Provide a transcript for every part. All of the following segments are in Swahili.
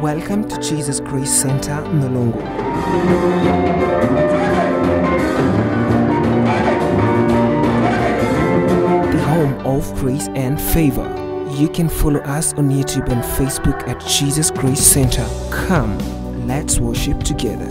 Welcome to Jesus Grace Center, Nolongo. The home of grace and favor. You can follow us on YouTube and Facebook at Jesus Grace Center. Come, let's worship together.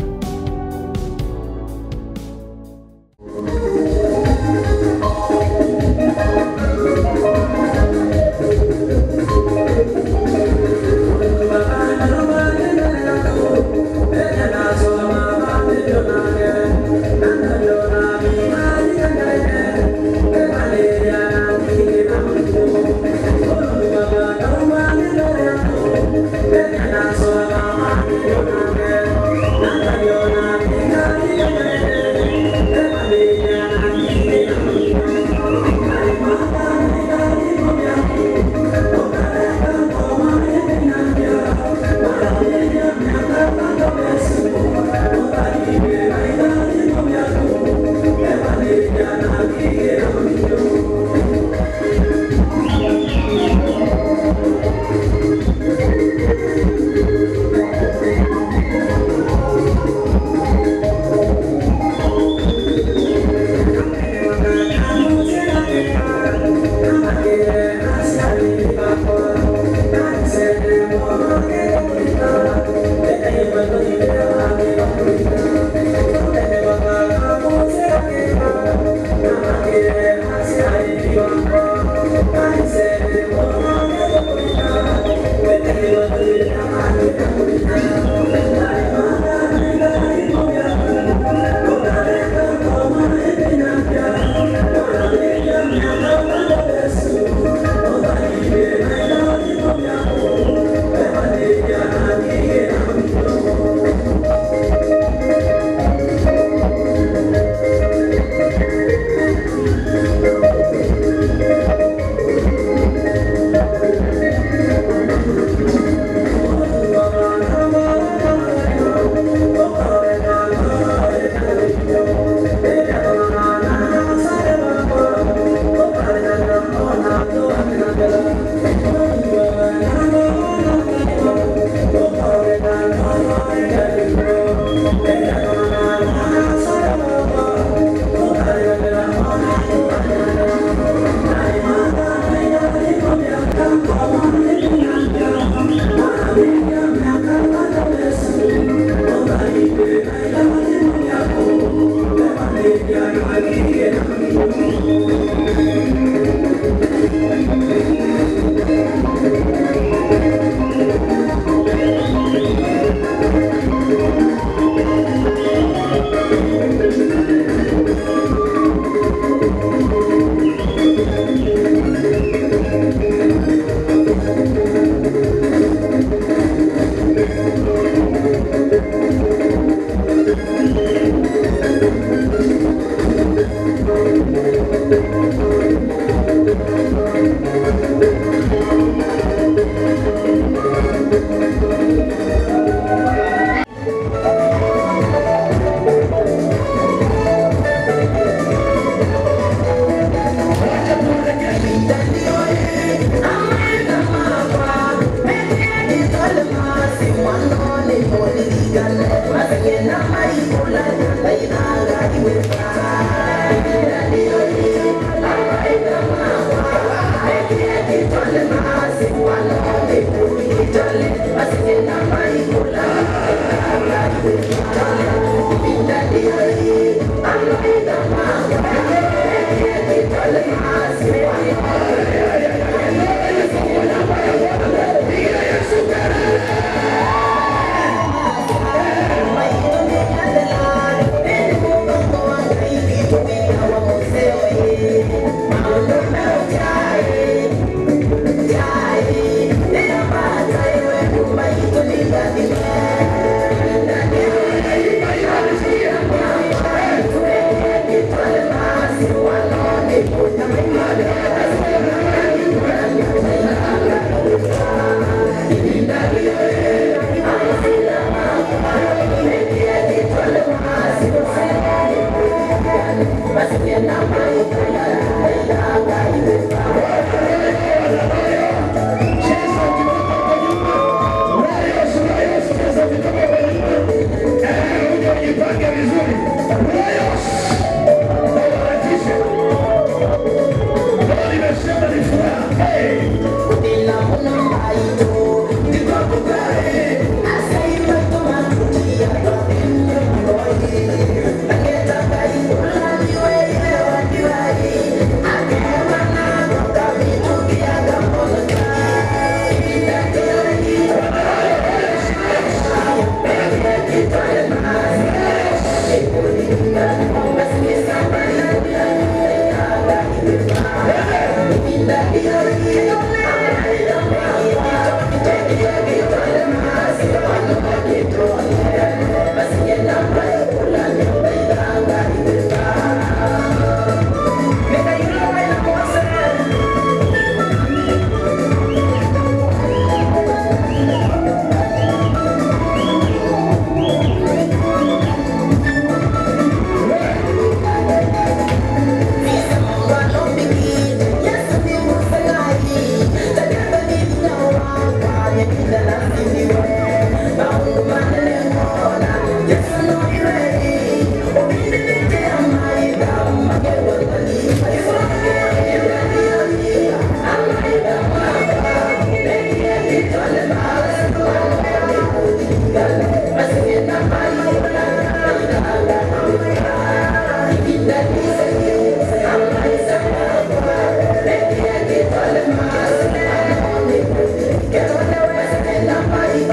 Yesu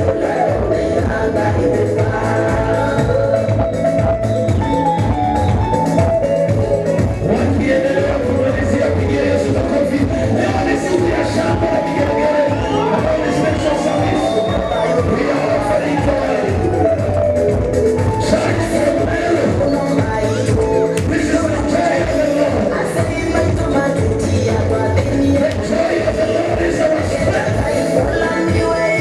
Wakiendelea kumalizia pigia Yesu makofi. Leo ni siku ya shamba la vigelegele. Ambao ni special service. We are offering God. Church from Meru. This is the joy of the Lord. The joy of the Lord is our strength.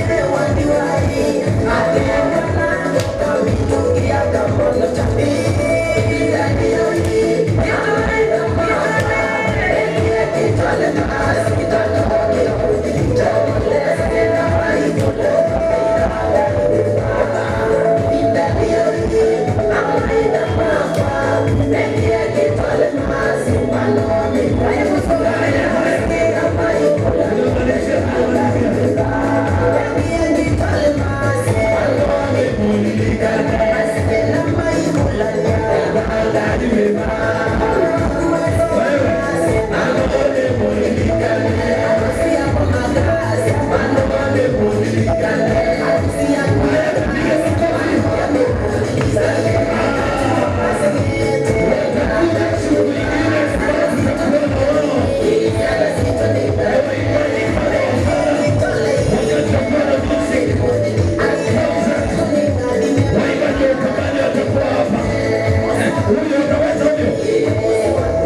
Huyo utaweza huyo.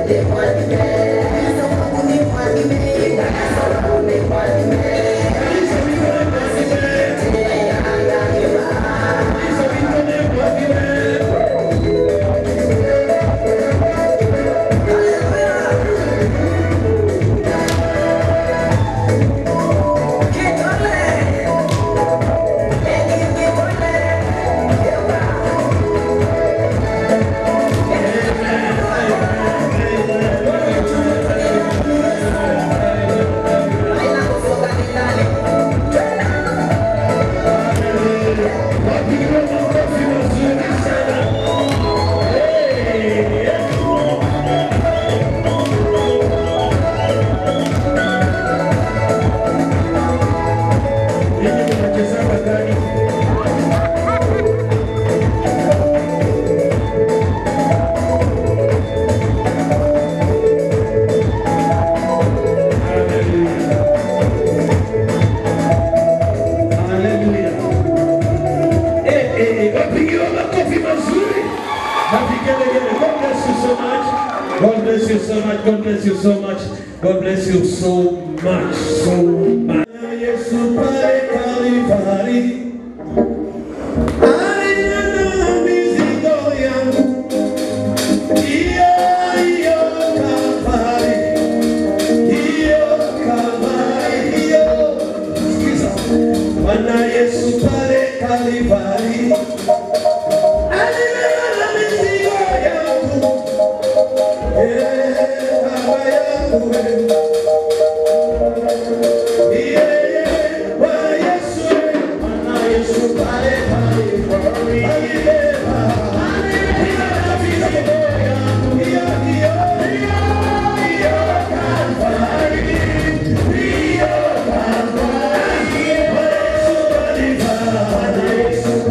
Wapigiwe makofi mazuri sana. Ninyi mnachezanga gani? Hallelujah. Hallelujah. Eh, eh, eh, wapigiwe makofi mazuri na vigelegele. God bless you so much. God bless you so much. God bless you so much. God bless you so much. So much. Yesu pale Kalvari alinena mizigo yangu. Hiyo, hiyo Kalvari. Hiyo Kalvari, hiyo. Sikiza. Bwana Yesu pale Kalvari alibeba mizigo yangu, eh, baba yangu eh. Yeye, Bwana Yesu eh, Bwana Yesu pale Kalvari alibeba alibeba mizigo yangu, hiyo, hiyo, hiyo, hiyo Kalvari, hiyo Kalvari. Bwana Yesu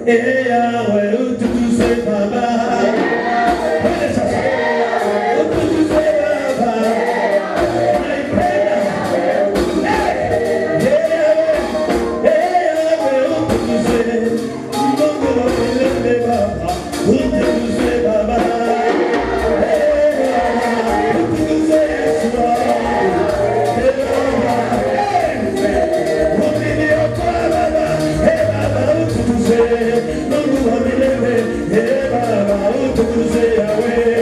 eh Yahweh, utukuzwe Baba. Twende sasa. Utukuzwe Baba. Naipenda. Eh, eh Yahweh, utukuzwe. Mungu wa milele Baba, utukuzwe Baba. Eh, utukuzwe Yesu wangu. Eh, Baba. Eh, uliniokoa Baba. Eh, Baba, utukuzwe. Mungu wa milele. Eh, Baba, utukuzwe Yahweh.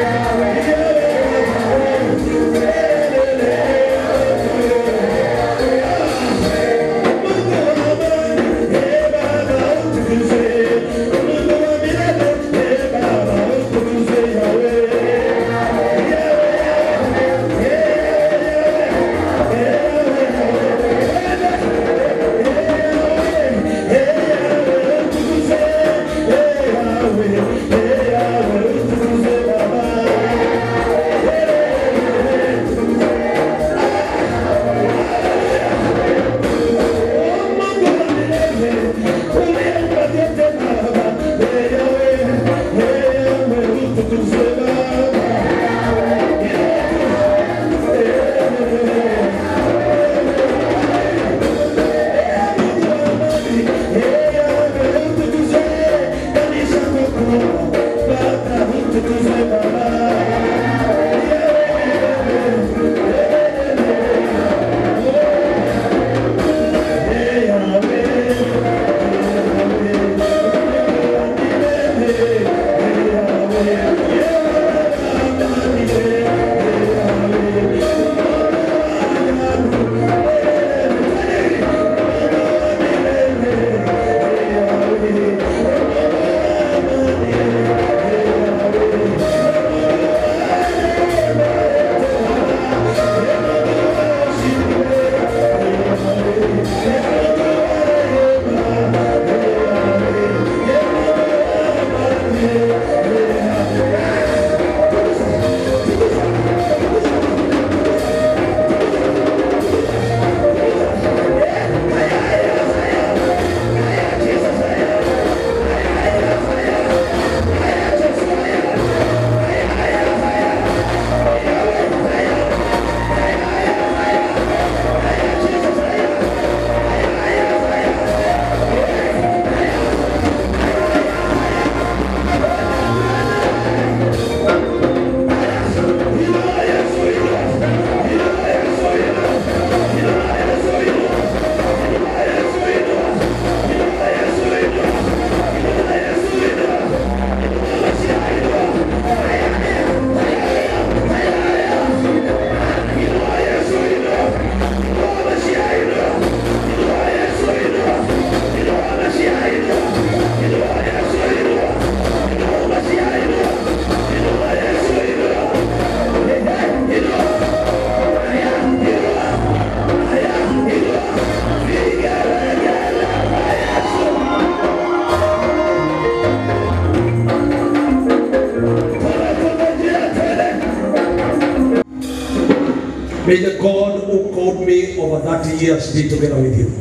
May the God who called me over 30 years be together with you.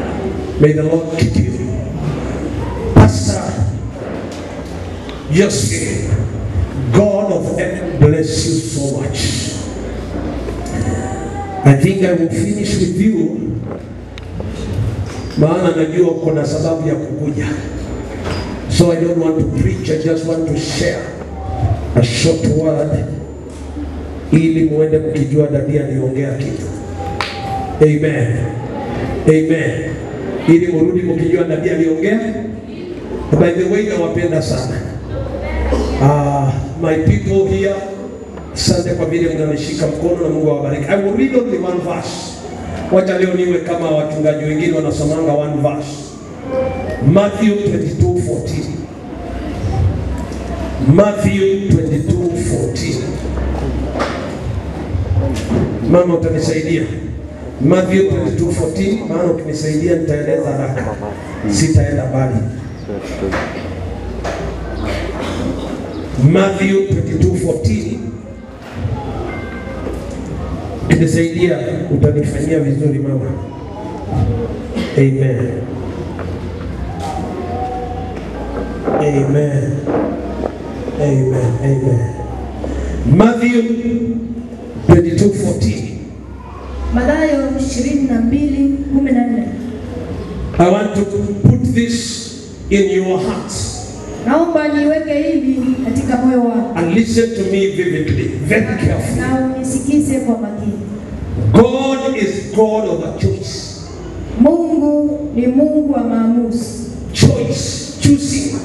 May the Lord keep you. Pastor Yoski, God of heaven bless you so much. I think I will finish with you, maana najua kuna sababu ya kukuja. So I don't want to preach, I just want to share a short word ili muende mkijua dadi aliongea kitu. Amen. Amen. Ili murudi mkijua dadi aliongea. By the way, nawapenda sana. Uh, my people here, asante kwa vile mnanishika mkono na Mungu awabariki. I will read only one verse. Wacha leo niwe kama wachungaji wengine wanasomanga one verse. Matthew 22:14. Matthew 22:14. Mama utanisaidia. Matthew 22:14 maana ukinisaidia nitaeleza haraka. Sitaenda mbali. Matthew 22:14 ukinisaidia utanifanyia vizuri mama. Amen. Amen. Amen. Amen. Matthew 22:14. Mathayo 22:14. I want to put this in your hearts Naomba niweke hivi katika moyo wako and listen to me vividly, very carefully. na unisikize kwa makini. God is God of a choice. Mungu ni Mungu wa maamuzi. Choice, choosing.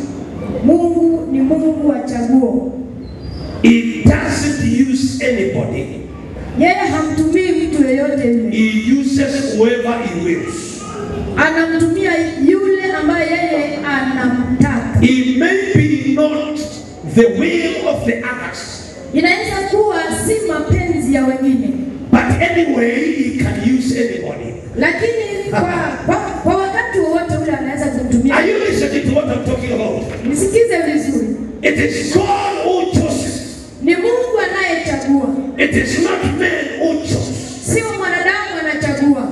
Mungu ni Mungu wa chaguo. He doesn't use anybody. Yeye hamtumii mtu yeyote yule, He uses whoever he wills. anamtumia yule ambaye yeye anamtaka. It may be not the will of the others, Inaweza kuwa si mapenzi ya wengine, but anyway, he can use anybody. lakini kwa, kwa, kwa wakati wowote ule anaweza kumtumia. Are you listening to what I'm talking about? Nisikize vizuri, It is God who chooses. ni Mungu anayechagua, It is not man who chooses. sio mwanadamu anachagua.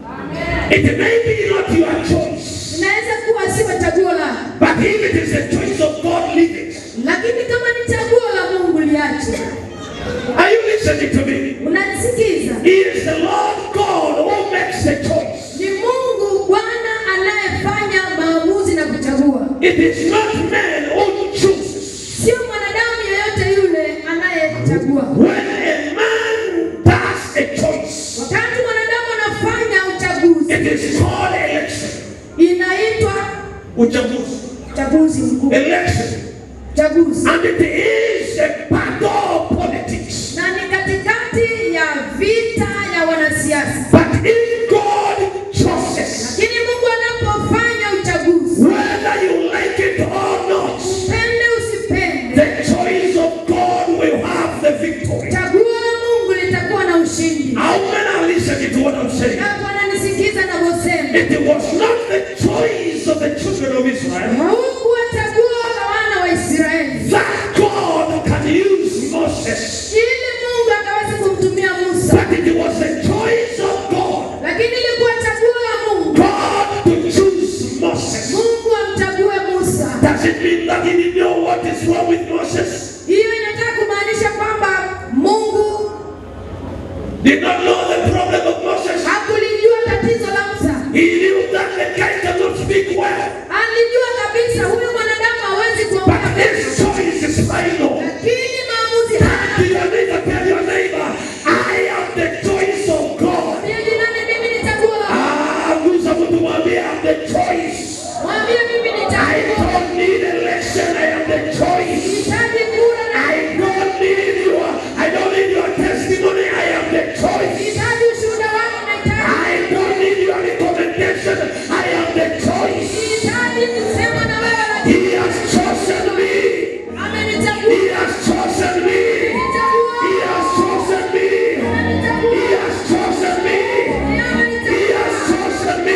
It may be not your choice, Inaweza kuwa sio chaguo lako, but if it is the choice of God, leave it. lakini kama ni chaguo la Mungu liache. Are you listening to me? Unanisikiza? He is the Lord God who makes the choice. Ni Mungu Bwana anayefanya maamuzi na kuchagua, It is not man who chooses. sio mwanadamu yeyote yule anayechagua. When a man does a choice, Wakati mwanadamu anafanya uchaguzi, it is called election. inaitwa Uchaguzi. uchaguzi mkuu, Election. uchaguzi, And it is a battle of politics. na ni katikati ya vita ya wanasiasa. But if God chooses, Lakini Mungu anapofanya uchaguzi, whether you like it or not, upende usipende, the choice of God will have the victory. chaguo la Mungu litakuwa na ushindi. How many are listening to what I'm saying? Hapo ananisikiza navyosema, It was not the choice of the children of Israel haukuwa chaguo la wana wa Israeli that God can use Moses, ili Mungu akaweze kumtumia Musa, but it was the choice of God, lakini ilikuwa chaguo la Mungu, God to choose Moses. Mungu amchague Musa. Does it mean that he didn't know what is wrong with Moses? Hiyo inataka kumaanisha kwamba Mungu Did not know the problem of Moses? hakulijua tatizo la Musa, He knew that the guy cannot speak well, alijua kabisa huyu mwanadamu hawezi but kuongea his vizuri, choice is final. lakini maamuzi To haya your neighbor, tell your neighbor, I am the choice of God. Mwambie jirani, mimi ni chaguo la Mungu. Ah, gusa mtu mwambie I am the choice. Mwambie mimi ni I chaguo, don't need election, I am the choice. sihitaji kura na I don't need your, I don't need your testimony, I am the choice. sihitaji ushuhuda wako, nahitaji I don't need your recommendation, I am the choice. sihitaji kusema na wewe, lakini He has chosen me. amenichagua, He has chosen me. He has chosen me. He has chosen me. He has chosen me.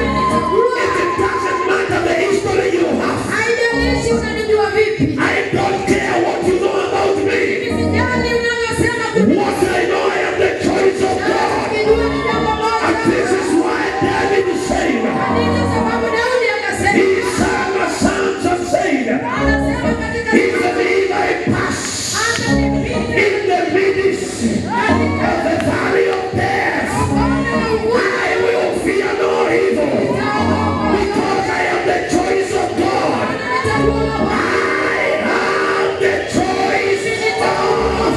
It doesn't matter the history you have. Haijalishi unanijua vipi, I don't care what you know about me. sijali unavyosema What I know, I am the choice of God. kujua ni jambo And moja. this is why David said, Ndiyo sababu Daudi akasema, He sang a psalm and said, anasema katika Even if I pass hata nipite in the midst of the valley of death, I will fear no evil, because I am the choice of God. I am the choice of God.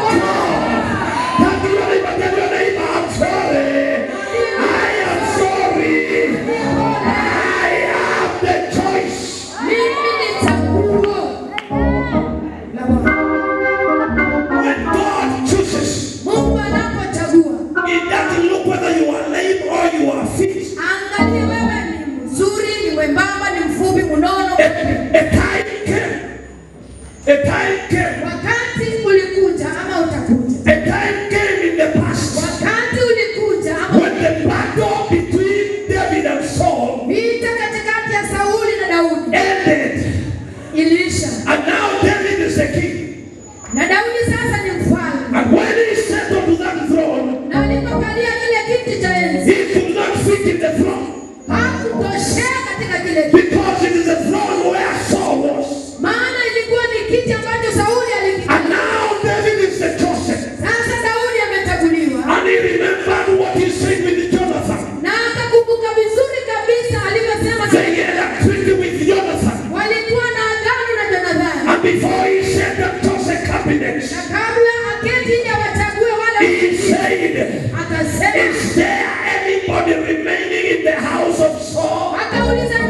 Tell your neighbor, tell your neighbor, I'm sorry. I am sorry. I am the choice. mimi ni chaguo la Bwana. When God chooses, Mungu anapochagua, He doesn't look whether you are lame or you are fit. angalie wewe ni mzuri, ni mwembamba, ni mfupi, mnono. A, a time came. A time came. Wakati ulikuja ama utakuja, A time came in the past wakati ulikuja ama when the battle between David and Saul vita katikati ya Sauli na Daudi ended. iliisha, And now David is the king. na Daudi sasa ni mfalme, And when he settled to that throne, na alipokalia kile kiti cha enzi he could not fit in the throne. hakutoshea katika kile kiti, Because it is a throne where Saul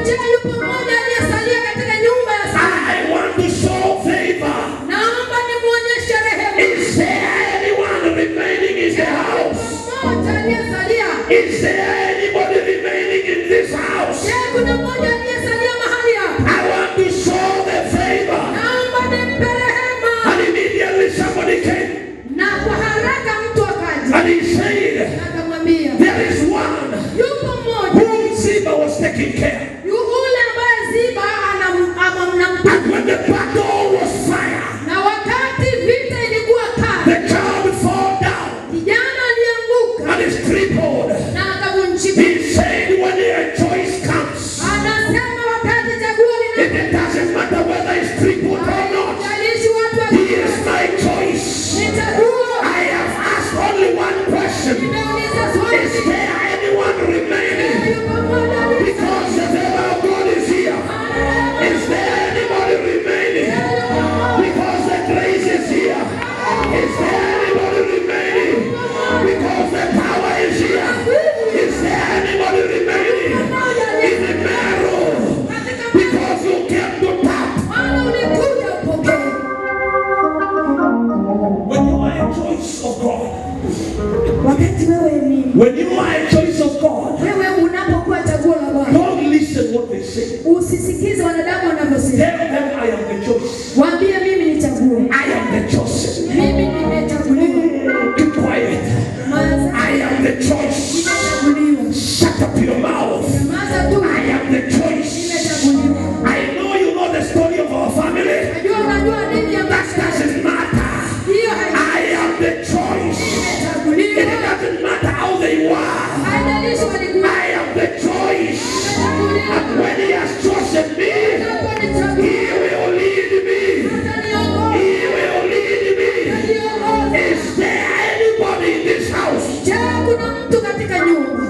Je, yupo mmoja aliyesalia katika nyumba ya Sauli? I want to show favor. Naomba nimuonyeshe rehema. Is there anyone remaining in the house? Mmoja aliyesalia. Is there anybody remaining in this house? Je, kuna mmoja aliyesalia mahali hapa? I want to show the favor. Naomba nimpe rehema. And immediately somebody came Na kwa haraka mtu akaja and he said, akamwambia, There is one yupo mmoja whom Ziba was taking care. yule ambaye Ziba anam- ama- mnampa And when the battle was fire, na wakati vita ilikuwa kali, the child fell down kijana alianguka and is crippled. na akavunjika. He said, When a choice comes, Anasema wakati chaguo It lina it doesn't matter whether it's crippled or not. haijalishi watu wa He is my choice. ni chaguo. I have asked only one question. Nimeuliza swali, Is there anyone remaining? yupo mmoja aliye- Because the favor of God is here. Is there anybody remaining? Because the grace is here. Is there anybody remaining? Because the power is here. Is there anybody remaining? In the marrow. Because you came to tap. Maana ulikuja upokee. When you are a choice of God, Wakati wewe ni when you are a choice of God, wewe unapokuwa chaguo la Bwana, don't listen what they say. usisikize wanadamu wanavyosema. Tell them I am the choice. Waambie mimi ni chaguo, I am the chosen. mimi nimechaguliwa. Keep quiet. Maza I am the choice. nimechaguliwa. Shut up your mouth. Maza tu I am the choice. nimechaguliwa. I know you know the story of our family. Najua unajua nini ya That maisha. doesn't matter. Hiyo hai- I am the choice. It nimechaguliwa. doesn't matter how they were. Haijalishi walikuwa I am the choice. nimechaguliwa. And when he has chosen me, Unaponichagua, he will lead me. utaniongoza, He will lead me. utaniongoza. Is there anybody in this house? Je, kuna mtu katika nyumba?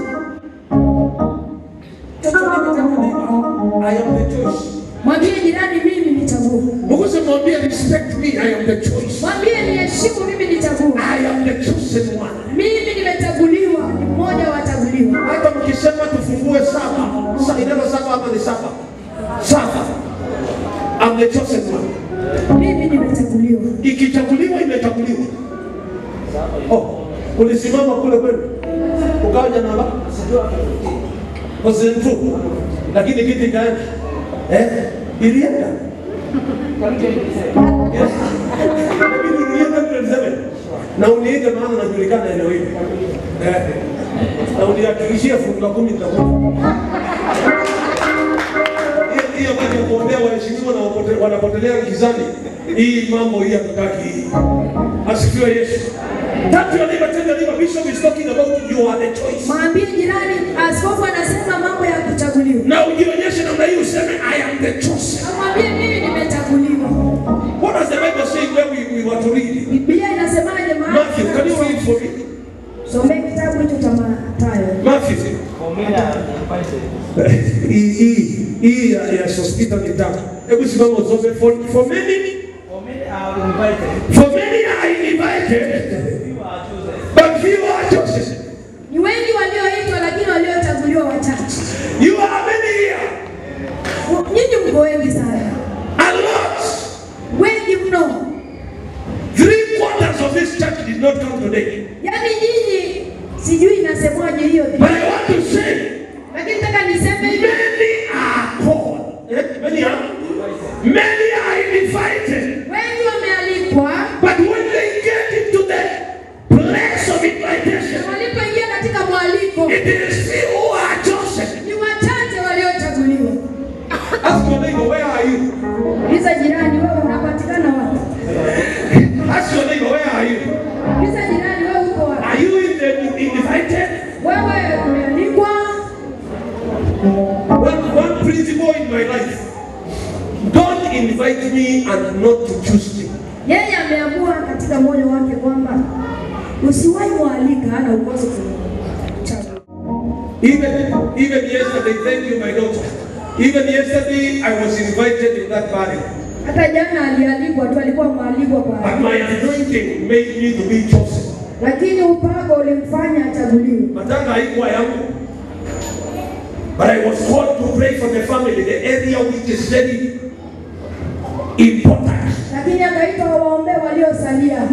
I am the choice. Mwambie jirani mimi ni chaguo. Mukuse mwambie respect me, I am the choice. Mwambie niheshimu mimi ni chaguo. I am the chosen one. Mimi nimechaguliwa, ni mmoja wa wachaguliwa. Hata mkisema tufungue saba, sa ineno saba ama ni saba? Saba. I'm the chosen one. Mimi nimechaguliwa. Ikichaguliwa imechaguliwa. Oh, ulisimama kule kwenu. Ukaja na ba? President tu. Lakini kiti kaenda. Eh? Ilienda. Yes. Lakini ilienda 27. Na uniite maana najulikana eneo hili. Eh. Na unihakikishie fungu la kumi nitakupa. Hiyo- hiyo kazi ya kuombea waheshimiwa na wapote- wanapotelea gizani. Hii mambo hii hatutaki hii. Asifiwe Yesu. Tap your neighbor, tell your neighbor, Bishop is talking about you are the choice. Mwambie jirani, askofu anasema mambo ya kuchaguliwa. Na ujionyeshe namna hii useme I am the chosen. Mwambie mimi nimechaguliwa. What does the Bible say where we, we were to read? Biblia inasemaje mahali? Matthew, can you read for me? Somee kitabu hicho cha Mathayo. Matthew. Hii hii hii ya ya Sospeter ni tatu. Hebu simama usome for, for many for many are invited but few are chosen. Ni wengi walioitwa lakini waliochaguliwa wachache. You are many here. Nyinyi mko wengi sana, A lot. wengi mno. Three quarters of this church did not come today. Yaani nyinyi, sijui inasemwaje hiyo, But I want to say lakini nataka niseme hivi, many are called. Eh? Many are many are invited. wengi wamealikwa, But when they get into the place of invitation, na walipoingia katika mwaliko it is few who are chosen. ni wachache waliochaguliwa. Ask your neighbor, where are you? Uliza jirani, wewe unapatikana wapi? Ask your neighbor, where are you? Uliza jirani, wewe uko wapi? Are you in the invited? Wewe umealikwa. One, one principle in my life. Don't invite me and not to choose me. Yeye ameamua katika moyo wake kwamba usiwahi mwalika, hana ukozo kuchagua. Even, even yesterday, thank you, my daughter. Even yesterday, I was invited in that party. Hata jana alialikwa tu, alikuwa mwalikwa But kwa, my anointing made me to be chosen. lakini upako ulimfanya achaguliwe. Matanga haikuwa yangu. But I was called to pray for the family, the area which is very important. lakini akaitwa waombee waliosalia.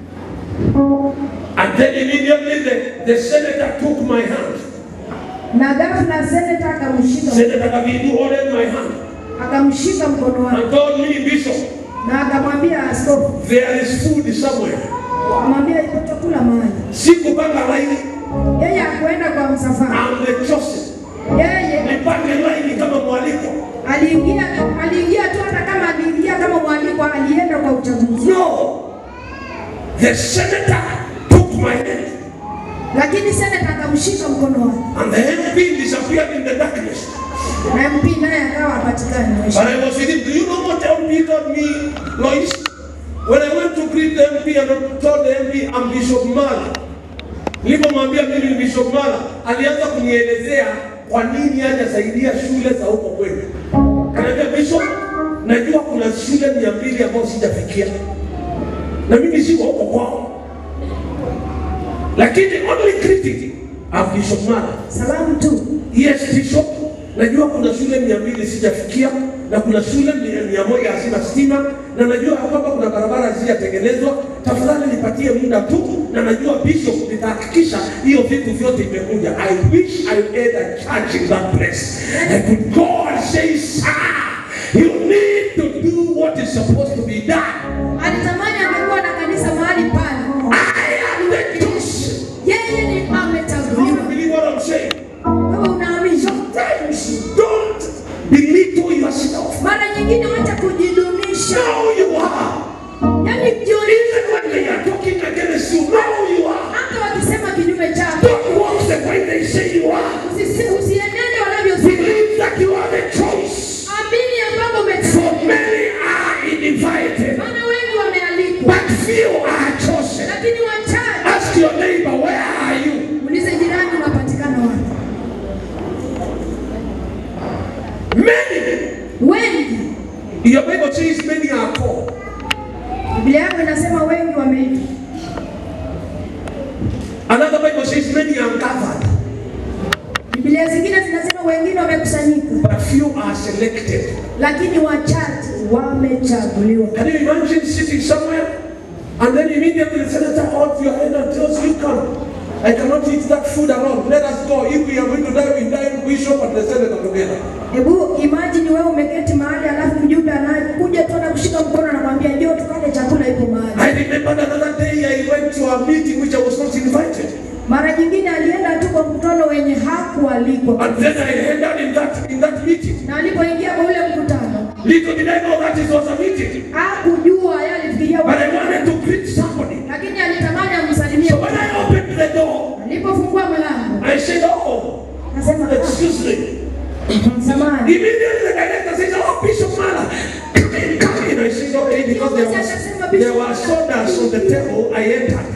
And then immediately the, the senator took my hand. Na ghafla seneta akamshika Senator Kavindu ordered my hand akamshika mkono wake and told me, Bishop, na akamwambia askofu, there is food somewhere. akamwambia iko chakula mahali. Sikupanga laini, Yeye hakuenda kwa msafara, I'm the chosen. yeye Nipange laini kama mwaliko. aliingia aliingia tu, hata kama aliingia kama mwalikwa, alienda kwa uchaguzi. No. The senator took my hand Lakini seneta akamshika mkono wake, and the MP disappeared in the darkness. na MP naye akawa hapatikani. But I was with him. Do you know what MP told me, Lois? When I went to greet the MP and I told the MP I'm Bishop Mala. Nilipomwambia mimi ni Bishop Mala, alianza kunielezea kwa nini hajasaidia shule za huko kwetu. Kaniambia Bishop, najua kuna shule mia mbili ambazo sijafikia na mimi siko huko kwao, lakini only critic of Bishop Mala Salamu tu Yes, Bishop. Najua kuna shule mia mbili sijafikia na kuna shule mia, mia moja hazina stima na najua ya kwamba kuna barabara hazijatengenezwa. Tafadhali nipatie muda tu, na najua Bishop, nitahakikisha hiyo vitu vyote imekuja. I wish I had a church in that place. I could go and say, sir, you need to do what is supposed to be done. alitamani angekuwa na kanisa mahali pale. I am the chosen. Yeye ni You amechaguliwa. believe what I'm saying? Wewe unaamini? Sometimes don't belittle yourself. Mara nyingine wacha kujidunisha, Know you are. yaani jioni, Even when they are talking against you, know you are. hata wakisema kinyume chako Don't walk the way they say you are. Usisi- usienende wanavyosema. Believe that you are the choice. Amini ya kwamba For umechaguliwa, many are invited, maana wengi wamealikwa, but few are chosen. lakini wachache. Ask your neighbor, where are you? Ulize jirani, unapatikana wapi? Many. Wengi. Your Bible says many are called. Biblia yako inasema wengi wameitwa, Another Bible says many are gathered, Biblia zingine zinasema wengine wamekusanyika, but few are selected. lakini wachache wamechaguliwa. Can you imagine sitting somewhere and then immediately the senator holds your hand and tells you, come. I cannot eat that food alone. Let us go. If we are going to die, we die bishop and the senator together. Hebu imagine wewe umeketi mahali alafu mjumbe anakuja tu na kushika mkono na kwambia njoo tukale chakula ipo mahali. I remember another day I went to a meeting which I was not invited. Mara nyingine alienda tu kwa mkutano wenye hakualikwa, And then I ended in that in that meeting. na alipoingia kwa ule mkutano Little did I know that it was a meeting. hakujua, yeye alifikiria But I wa- wanted to greet somebody. lakini alitamani amsalimie. So when I opened the door, Alipofungua mlango I said, Oh, akasema excuse me. samani, Immediately the director says, Oh, Bishop Mala, come in, come in. I said, Okay, because there was there were sodas on the table, I entered.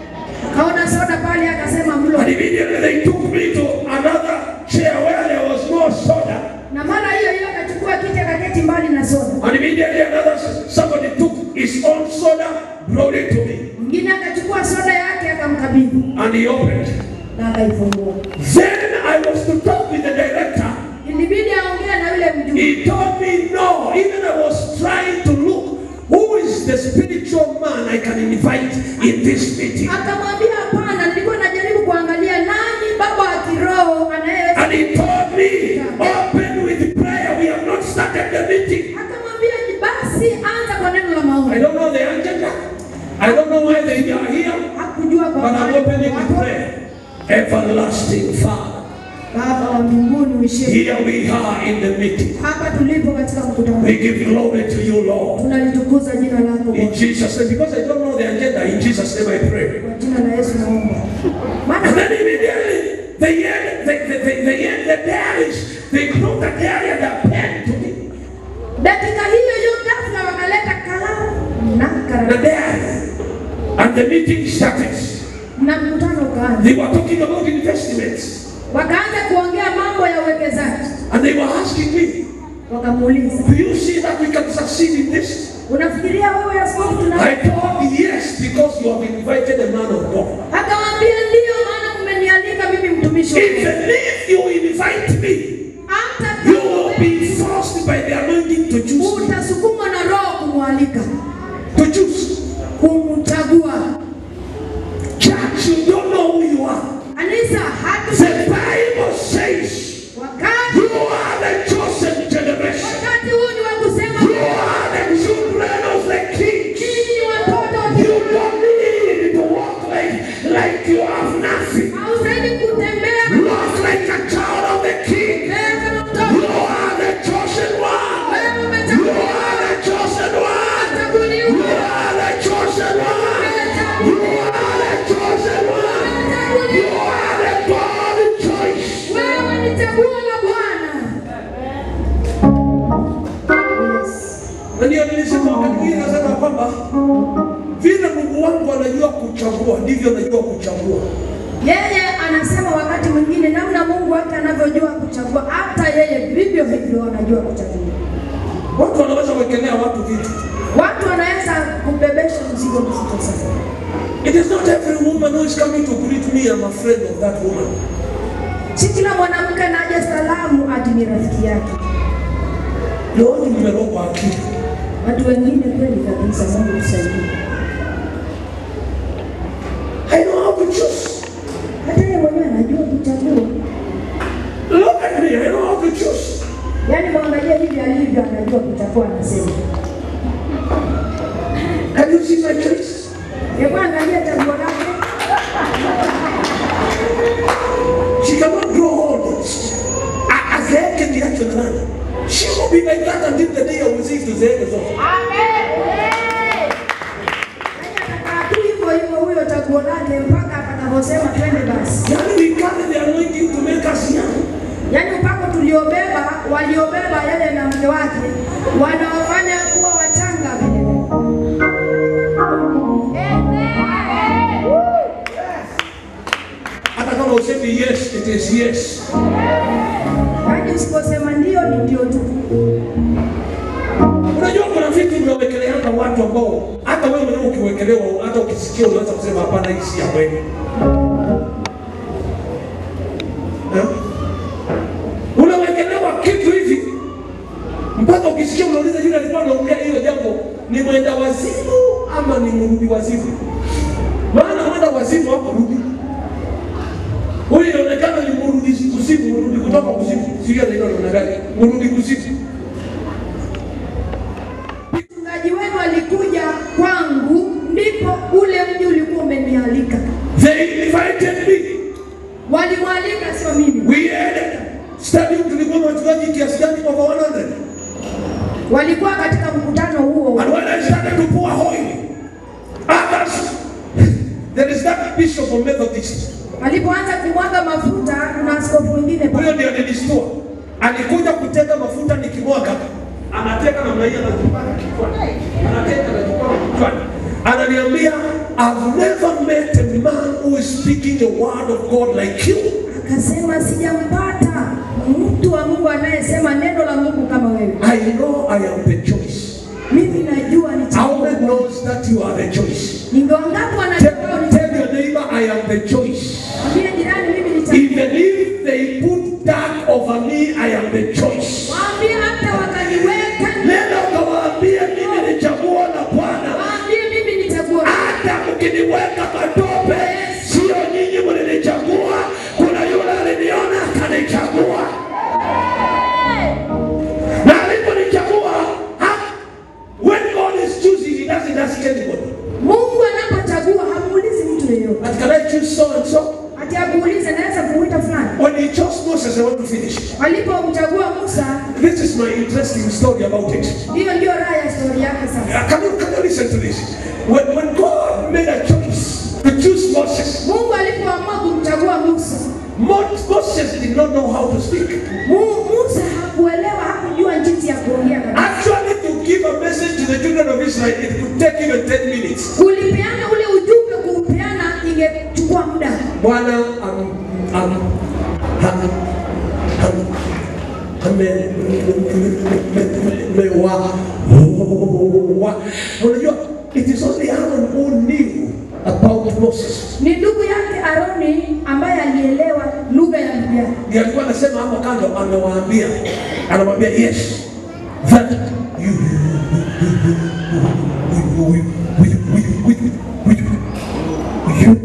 akaona soda pale, akasema mlo, And immediately they took me to another chair where there was no soda. na mara hiyo hiyo akachukua kiti akaketi mbali na soda. And immediately another somebody took his own soda, brought it to me, Mwingine akachukua soda yake akamkabidhi and he opened. na akaifungua. Then I was to talk with the director. Ilibidi aongee na yule mjumbe. He told me no. Even I was trying to look who is the spiritual man I can invite in this meeting. Akamwambia hapana, nilikuwa najaribu kuangalia nani baba wa kiroho anayeweza. And he told me, open with prayer. We have not started the meeting. Akamwambia basi anza kwa neno la I maombi. don't know the agenda. I don't know why they are here. Hakujua kwa But I'm maana opening with wako. prayer. Everlasting Father, Baba wa mbinguni uishie. here we are in the meeting. Hapa tulipo katika mkutano. We give glory to you, Lord. Tunalitukuza jina lako In Bwana. Jesus' name, because I don't know the agenda, in Jesus' name I pray. Kwa jina la Yesu naomba. And Maana then immediately, they end, they, they, they, they end the diaries. They brought the diary and a pen to me. dakika hiyo hiyo ghafla wakaleta kalamu na The karatasi diary. And the meeting started. na mkutano ukaanza. They were talking about investments. Wakaanza kuongea mambo ya uwekezaji. And they were asking me, Wakamuuliza, do you see that we can succeed in this? unafikiria wewe askofu tuna I told yes, because you have invited a man of God. Akamwambia ndio, maana mmenialika mimi mtumishi wa Mungu. Even if you invite me, hata You will be forced by the anointing to choose. utasukumwa na roho kumwalika To choose. kumchagua Church, you don't know who you are. kanisa hatu The Bible says wakati you are the chosen generation. wakati huu ni wa kusema You are the children of the king. nyinyi ni watoto wa You don't need to walk like, like you have nothing. hausaidi kutembea Walk like a child of the king. mbele kama You mtoto are the chosen one. wewe You umechaguliwa are the chosen one. You umechaguliwa are the chosen one. You are the chosen one. You are the God choice. wewe ni chaguo la Bwana Na ndio nilisema wakati mwingine nasema kwamba vile Mungu wangu anajua kuchagua ndivyo anajua kuchagua. Yeye anasema wakati mwingine namna Mungu wake anavyojua kuchagua, hata yeye vivyo hivyo anajua kuchagua. Watu wanaweza kuwekelea watu vitu. Watu wanaweza kubebesha mzigo mzito sana. It is not every woman who is coming to greet me I'm a friend of that woman. Si kila mwanamke anaja salamu ati ni rafiki yake. Ni watu mmerogwa akili. Watu wengine kweli kabisa, Mungu tusaidie. I know how to choose. Hata yeye mwenyewe anajua kuchagua. Look at me, I know how to choose. Yaani mwangalie hivi alivyo, anajua kuchagua, anasema. Can you see my choice? Hebu angalia chaguo lake. She cannot grow old. A- Azeeke ndiacho na nani? She will be like that until the day I will see tuzeeke zote. Yaani atakaa tu hivyo hivyo huyo chaguo lake mpaka atakaposema twende basi. Yani we carry the anointing to make us young. Yaani upako tuliobeba, waliobeba yeye na mke wake wanawafanya kuwa wachanga vile. Hata kama usemi yes, it is yes. Yaani usiposema ndio ni ndio tu. Unajua kuna vitu vimewekeleana watu ambao hata wewe mwenyewe ukiwekelewa, hata ukisikia unaweza kusema hapana, hii si ya kweli. Eh? Unawekelewa kitu hivi mpaka ukisikia unauliza yule alikuwa anaongea hiyo jambo ni mwenda wazimu ama ni mrudi wazimu? Maana mwenda wazimu hapo rudi huyu inaonekana ni mrudi kuzimu, mrudi kutoka kuzimu, sio ndio inaonekana mrudi kuzimu. Mchungaji wenu alikuja kwangu, ndipo ule mji ulikuwa umenialika. They invited me. Walimwalika, sio mimi. We had studying tulikuwa na wachungaji kiasi gani over 100. Walikuwa katika mkutano huo. And when I started to pour oil, others, there is that bishop of Methodist. Walipoanza kumwaga mafuta, kuna askofu mwingine pale. Huyo ndiye alinistua. Alikuja kutega mafuta nikimwaga. Anateka namna hii anajipaka kichwani. Anateka anajipaka kichwani. Ananiambia, I've never met a man who is speaking the word of God like you. Akasema sijampata mtu wa Mungu anayesema neno la Mungu kama wewe. I know I am the choice. Mimi najua ni How chaguo. many knows that you are the choice? Ni wangapi wanajua Tell, ni tell your neighbor I am the choice. Mwambie jirani mimi ni chaguo. Even if they put dark over me, I am the choice. Waambie hata wakaniweka, Nenda ukawaambie mimi ni chaguo la Bwana. waambie mimi ni chaguo. Hata mkiniweka matope, sio nyinyi mlinichagua, kuna yule aliniona akanichagua. Na aliponichagua, ha- when God is choosing, he doesn't ask anybody. Mungu anapochagua hamuulizi mtu yeyote. But can I choose so and so? Ati akuulize naweza kumuita fulani. When he chose Moses, I want to finish. Walipomchagua Musa, This is my interesting story about it. hiyo ndio raha ya stori yake sasa. Uh, Can you, can you listen to this? When, when God made a choice to choose Moses, Mungu alipoamua kumchagua Musa, Mo- Moses did not know how to speak. Mu- Musa hakuelewa, hakujua jinsi ya kuongea kabisa. Actually, to give a message to the children of Israel, it could take even 10 minutes. Kulipeana ule ujumbe, kuupeana ingechukua muda. Bwana am- am- ham- ham- ame- me- me- me- wa- wa- Unajua, it is only Aaron who knew about Moses. Ni ndugu yake Aroni ambaye alielewa lugha ya ndugu yake. ndiye alikuwa anasema hapo kando, amewaambia, anamwambia yes that you you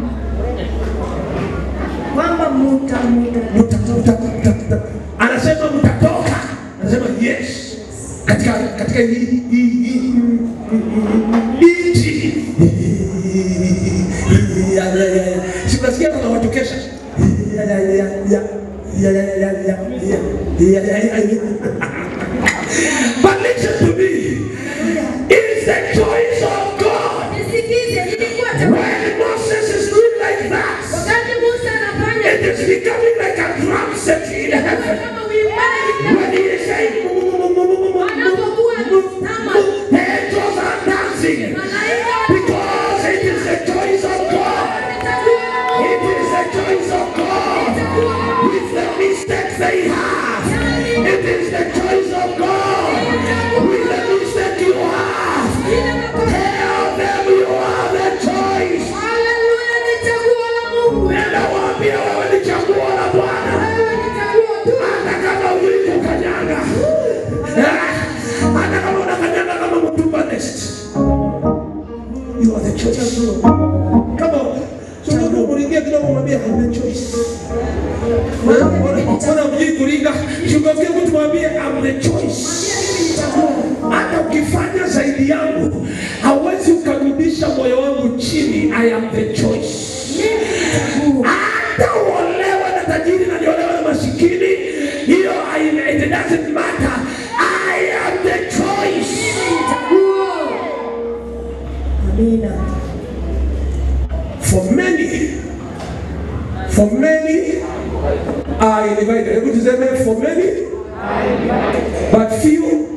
kwamba muta muta Muta- muta- muta- muta- anasema mtatoka, anasema yes katika katika hii hii hii nchi Ya- ya- ya- ya. si unasikia kuna watu kesha Ya- ya- ya- ya- ya- ya- ya- ya- ya- ya- ya- ya- ya. But listen to me. It's the choice of God. nisikize ilikuwa chakula When Moses is doing like that, wakati Musa anafanya it is becoming like a drum set in heaven. kama uimbaji When he is saying, anapokuwa akitama the angels are dancing malaika because it is the choice of God. It is the choice of God. With the mistakes they have, it is the choice of God. With the mistake you have, tell them you have the choice. Haleluya, ni chaguo la Mungu. Nenda waambie wewe ni chaguo la Bwana. Wewe ni chaguo tu. hata kama ulikukanyaga, hata kama unakanyaga kama mtumba nest, you are the choice. Kama sio kuringia kidogo, mwambie I'm the choice. Mbona mjui kuringa? Shughulikia mtu mwambie I'm the choice. Hata ukifanya zaidi yangu, hauwezi ukarudisha moyo wangu chini. I am the choice hata uolewe na tajiri na niolewe na masikini, hiyo haina- it doesn't matter. I am the choice. Chaguo. Amina. For many, for many are invited. Hebu tuseme for many, but few,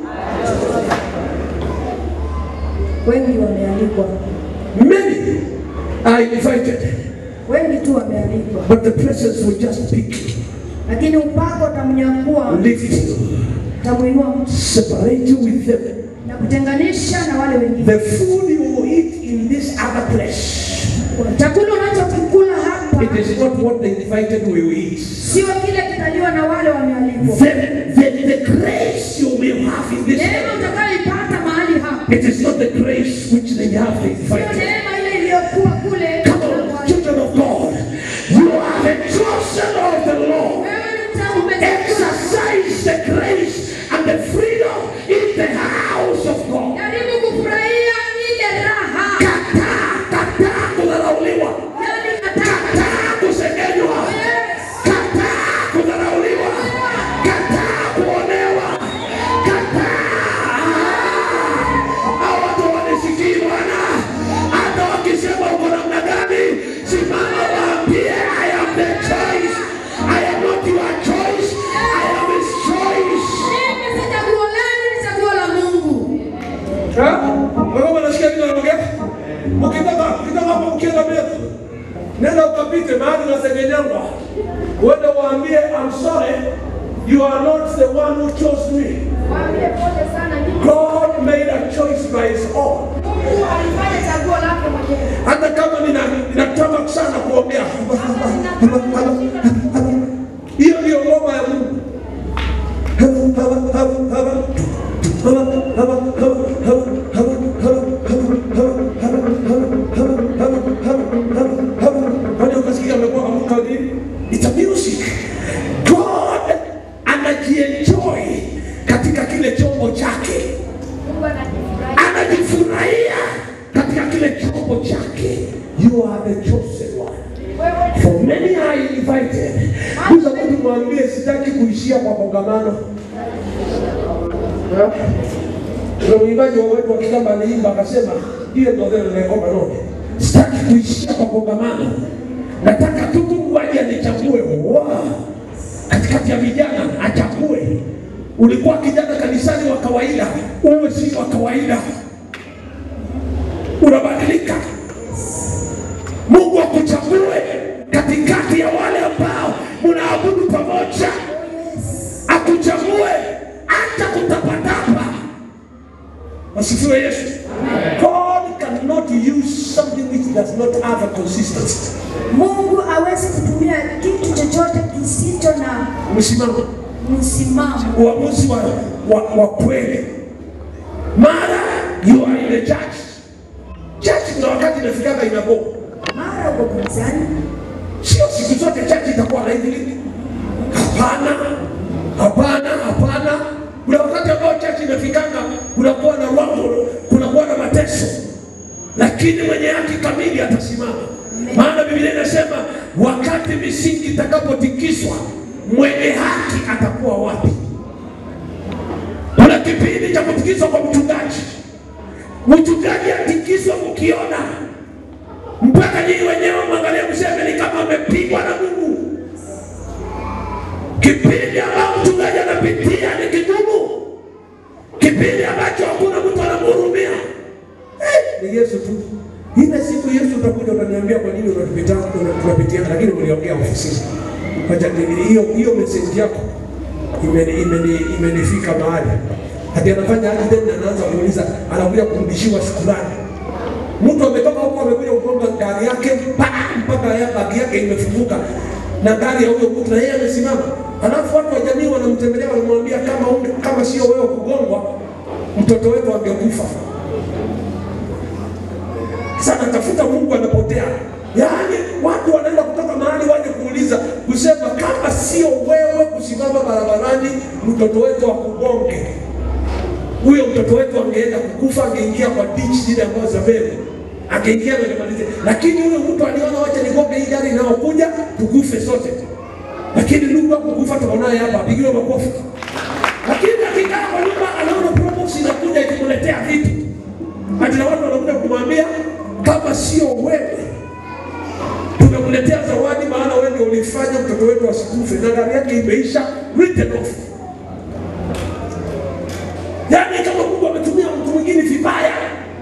Wengi wamealikwa, many are invited, wengi tu wamealikwa, but the presence will just pick, lakini upako utamnyakua, lift you, utamuinua mtu separate you with them. na kutenganisha na wale wengine. The food you will eat in this other place, Chakula unachokikula hapa it is not what the invited will eat. sio kile kitaliwa na wale wamealikwa. the, the, the grace you will have in this Neema life, utakayoipata mahali hapa it is not the grace which they have sio invited. neema ile iliyokuwa kule. Come on, children of God, you are the chosen of the Lord. Wewe ni mta- umechaguliwa. Exercise the grace and the freedom in the house of God. Jaribu kufurahia ile raha. Kataa, kataa kudharauliwa, Yaani nataka kataa kusengenywa, kataa kudharauliwa, kataa kuonewa, kataa. Hao watu wanisikii Bwana, hata wakisema uko namna gani, simama waambie, I am the choice. I am not your choice, I am his choice. mimi si chaguo lenu, ni chaguo la Mungu. Wewe unasikia nini naongea? Ukitaka ukitaka hapo ukienda mbele. Nenda ukapite mahali unasengenyangwa. Uende waambie I'm sorry. You are not the one who chose me. Waambie pole sana, ni God made a choice by his own. Mungu alifanya chaguo lake mwenyewe. Hata kama nina ninataka sana kuongea. Hiyo ndio ngoma ya Mungu. Kwani ukasikia amekuwa amuka nini? It's a music. God anajienjoy katika kile chombo chake, Mungu anajifurahia. anajifurahia katika kile chombo chake. You are the chosen one. Wewe For many are invited. Kuza mtu mwambie sitaki kuishia kwa kongamano. Eh? Kuna mwimbaji wa wetu wa Kigamba aliimba akasema, ile ndio ndio ngoma none. Sitaki kuishia kwa kongamano. Nataka tu Mungu aje anichague. Wow. Katikati ya vijana achague. Ulikuwa kijana kanisani wa kawaida, uwe si wa kawaida. Unabadilika. Mungu akuchague katikati ya wale ambao mnaabudu pamoja, akuchague hata kutapatapa. Wasifiwe Yesu. God cannot use use something which does not have a consistency. Mungu hawezi kutumia kitu chochote kisicho na Msimamo, msimamo. uamuzi wa, wa, wa kweli. Mara you are in a church. Church kuna wakati inafikanga inaboa. Mara uko kanisani, Sio siku zote church itakuwa na hivi. Hapana, hapana, hapana. Kuna wakati ambao church inafikanga kunakuwa na rumble, kunakuwa na mateso, lakini mwenye haki kamili atasimama. Maana Biblia inasema wakati misingi itakapotikiswa, mwenye haki atakuwa wapi? Kuna kipindi cha kutikiswa kwa mchungaji. Mchungaji atikiswa mkiona mpaka nyinyi wenyewe mwangalia mseme ni kama amepigwa na Mungu. Kipindi ambao mchungaji anapitia ni kigumu, kipindi ambacho hakuna mtu anamhurumia. Eh, ni Yesu tu. Ile siku Yesu utakuja utaniambia kwa nini unatupita tunapitia, lakini uliongea ofisini. Wacha ni- hiyo hiyo message yako imeni imeni imenifika mahali. Hadi anafanya hadi tena anaanza kuuliza, anakuja kurudishiwa shukrani. Mtu ametoka huko amekuja kugonga gari yake pa mpaka ya bagi yake imefunguka na gari ya huyo mtu na yeye amesimama. Alafu watu wa jamii wanamtembelea wanamwambia kama unge, kama sio wewe kugongwa mtoto wetu angekufa. Sasa tafuta Mungu anapotea. Yaani watu wanaenda kutoka mahali waje kuuliza kusema kama sio wewe kusimama barabarani mtoto wetu akugonge huyo mtoto wetu angeenda kukufa, angeingia kwa ditch zile ambazo za mbele, angeingia na kumaliza. Lakini huyo mtu aliona, wacha nigonge hii gari inayokuja, tukufe sote. Lakini ndugu wako kufa, tunaye hapa, apigiwe makofi. Lakini akikaa kwa nyumba, anaona probox inakuja ikimletea vitu, ati na watu wanakuja kumwambia kama sio wewe tumekuletea zawadi, maana wewe ndio ulifanya mtoto wetu asikufe, na gari yake imeisha written off. Yaani kama Mungu ametumia mtu mwingine vibaya,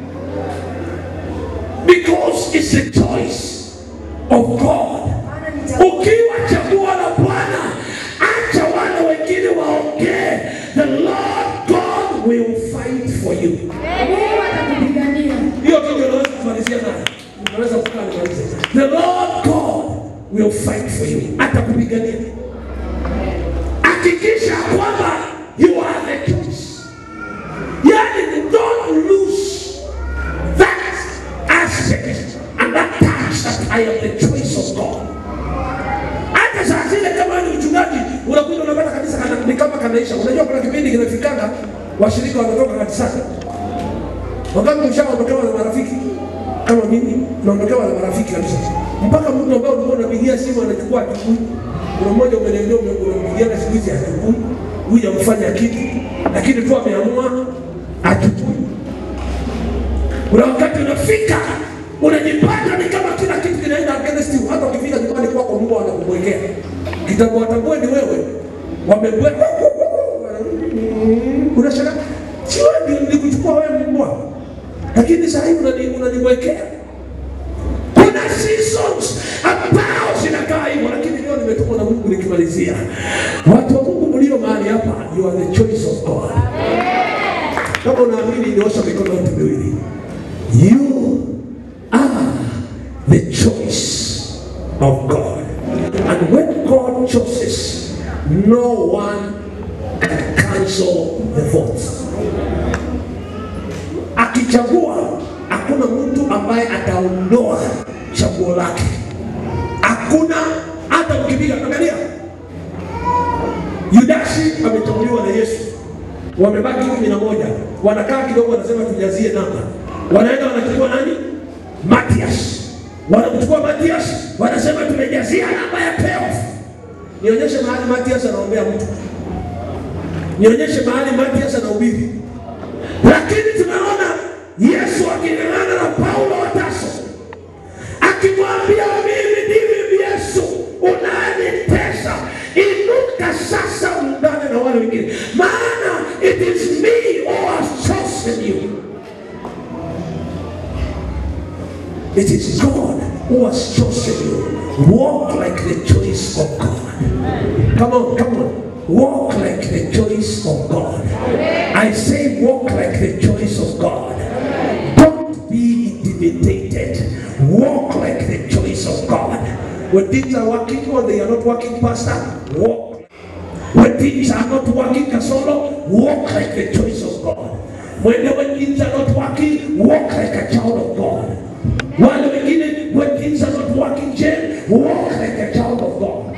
because it's a choice of God. maana nita Ukiwa chaguo la Bwana, acha wale wengine waongee. The Lord God will fight for you. Mungu atakupigania. Hiyo tu ndio naweza kumalizia nayo. Naweza kukaa nimalize. The Lord God will fight for you. Atakupigania. Hakikisha kwamba you are the choice. Yani don't lose that aspect and that touch that I am the choice of God. Hata saa zile kama ni mchungaji unakuja unapata kanisa kana, ni kama kanaisha. Unajua kuna kipindi kinafikanga washirika wanatoka kanisani Wakati ushaondokewa na marafiki kama mimi, naondokewa na marafiki kabisa, mpaka mtu ambaye ulikuwa unapigia simu anachukua achukui. Kuna mmoja umeniambia ume- unampigia na siku hizi achukui, huyu amfanya kitu, lakini tu ameamua achukui. Kuna wakati unafika unajipata ni kama kila kitu kinaenda against you. Hata ukifika nyumbani kwako, Mungu anakumwekea kitabu, watambue ni wewe, wamebweka unashangaa, si wewe ndio nilikuchukua wewe mbwa, lakini sasa hivi unani- unaniwekea. Kuna seasons ambao zinakaa hivyo, lakini leo nimetumwa na Mungu nikimalizia. Watu wa Mungu mlio mahali hapa, you are the choice of God. Kama unaamini, nyosha mikono yote miwili. You are the choice of God. And when God chooses, no one can cancel the vote. Akichagua, hakuna mtu ambaye ataondoa chaguo lake. Hakuna hata ukipiga, angalia, Yudasi amechaguliwa na Yesu, wamebaki kumi na moja, wanakaa kidogo, wanasema tujazie namba, wanaenda wanachukua nani? Matias, wanamchukua Matias, wanasema tumejazia namba ya payoff. Nionyeshe mahali Matias anaombea mtu, nionyeshe mahali Matias anahubiri. Lakini tunaona Yesu aking'ang'ana na Paulo wa Tarso, akimwambia mimi ndimi Yesu unanitesa, inuka sasa ungane na wale wengine, maana it is me who has chosen you. It is God who has chosen you. Walk like the choice of God. Come on, come on. Walk like the choice of God. I say, walk like the choice of God. Don't be intimidated. walk like the choice of God. When things are working or they are not working, Pastor, walk. When things are not working, Kasolo, walk like the choice of God. When, when things are not working, walk like a child of God. Wale wengine, when things are not working, Jen, walk like a child of God.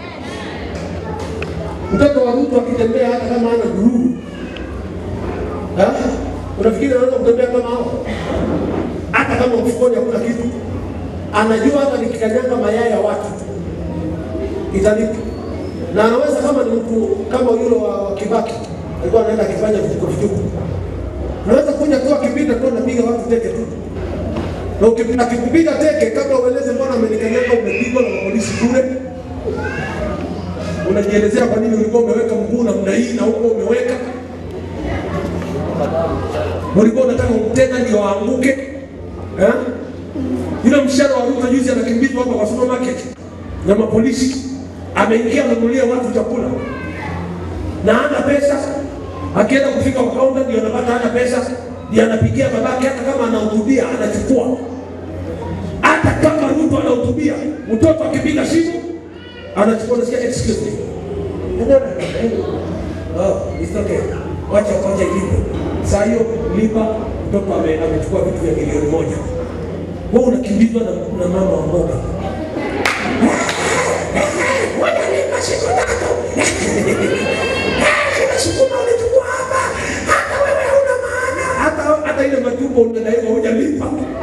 Mtoto wa mtu akitembea hata kama ana gururu, Ha? unafikiri anaweza kutembea kama hao? Hata kama mfukoni hakuna kitu, anajua hata nikikanyaga mayai ya watu italipa, na anaweza kama ni mtu kama yule wa Kibaki alikuwa anaenda akifanya vituko vituko, unaweza kuja tu akipita tu anapiga watu teke tu na uki- akikupiga teke, kabla ueleze mbona amenikanyaga, umepigwa na polisi kule unajielezea kwa nini ulikuwa umeweka mguu namna hii na huko umeweka, ulikuwa unataka umtega ndio aanguke eh? Yule msichana wa Ruto juzi anakimbizwa hapa kwa supermarket na mapolisi, ameingia ananunulia watu chakula na hana pesa, akienda kufika kwa kaunta ndio anapata hana pesa, ndio anapigia babake, hata kama anahutubia anachukua hata kama Ruto anahutubia, mtoto akipiga simu anachukua, nasikia excuse me, oh, it's okay, wacha wacha ilipo. Saa hiyo lipa, mtoto ame- amechukua vitu vya milioni moja, wewe unakimbizwa na, na mama wa mboga Wanalipa siku tatu. Sukuma ulichukua hapa, hata wewe huna maana, hata hata ile matumbo unadaiwa hujalipa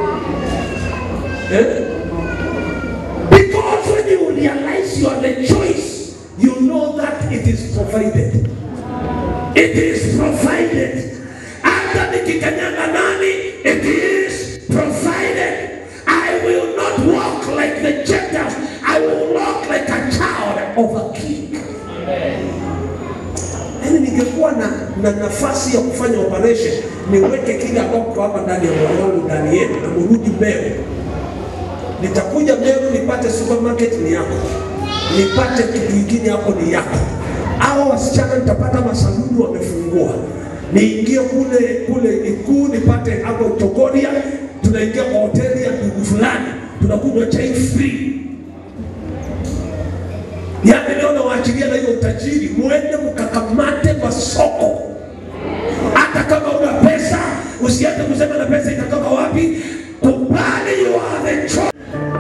eh? Because when you realize you are the choice, you know that it is provided. It is provided. Hata nikikanyaga nani, it is provided. I will not walk like the Gentiles. I will walk like a child of a king. Yaani ningekuwa na, na nafasi ya kufanya operation niweke kile ambako hapa ndani ya moyo wangu ndani yenu na murudi mbele nitakuja Meru nipate supermarket ni yako, nipate kitu kingine hapo ni yako. Hao wasichana nitapata masaluni wamefungua, niingie kule kule Ikuu nipate hapo Chogoria, tunaingia kwa hoteli ya ndugu fulani, tunakunywa chai free. Yaani leo nawaachilia na hiyo utajiri, muende mkakamate masoko hata kama una pesa, usianze kusema na pesa itatoka wapi. Kubali you are the choice.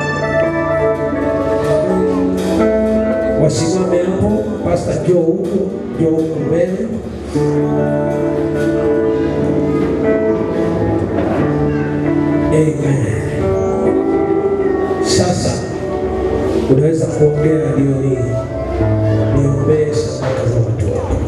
Wasimame hapo, Pastor Joe huko, Joe huko mbele. Amen. Sasa unaweza kuongea ndio hii, niombee sadaka za watu wako.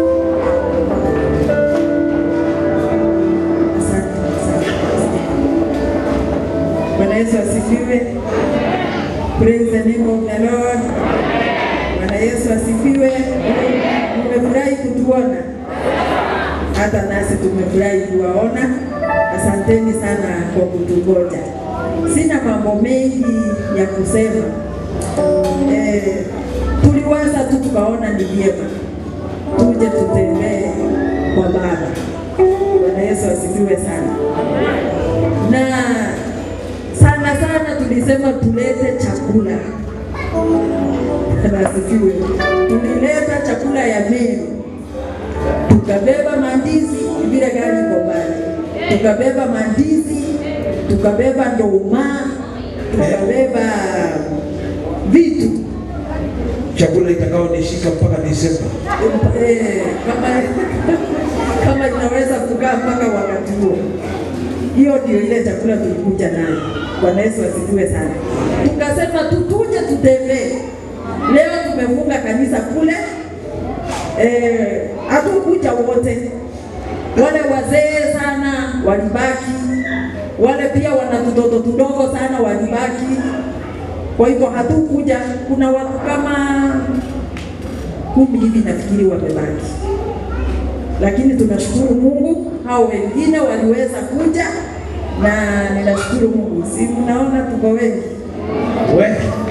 Asante, asante, asante. Bwana Yesu asifiwe. Praise the name of the Lord. Bwana Yesu asifiwe. Mmefurahi kutuona, hata nasi tumefurahi kuwaona. Asanteni sana kwa kutungoja. Sina mambo mengi ya kusema. Eh, tuliwaza tu tukaona ni vyema tuje tutembee kwa Baba. Bwana Yesu asifiwe sana. Na sana sana tulisema tulete chakula. Bwana asifiwe. Tulileta chakula ya Meru, tukabeba mandizi, vile gari iko mbali, tukabeba mandizi, tukabeba ndoma, tukabeba vitu Chakula itakaonishika mpaka Desemba. Eh, kama kama inaweza kukaa mpaka wakati huo. Hiyo ndio ile chakula tulikuja nayo. Bwana Yesu asifiwe sana. Tukasema tutuje tutembee. Leo tumefunga kanisa kule, eh, hatukuja wote. Wale wazee sana walibaki, wale pia wana tutoto tudogo sana walibaki. Kwa hivyo hatukuja. Kuna watu kama kumi hivi nafikiri wamebaki, lakini tunashukuru Mungu, hao wengine waliweza kuja na ninashukuru Mungu. Si mnaona tuko wengi? We,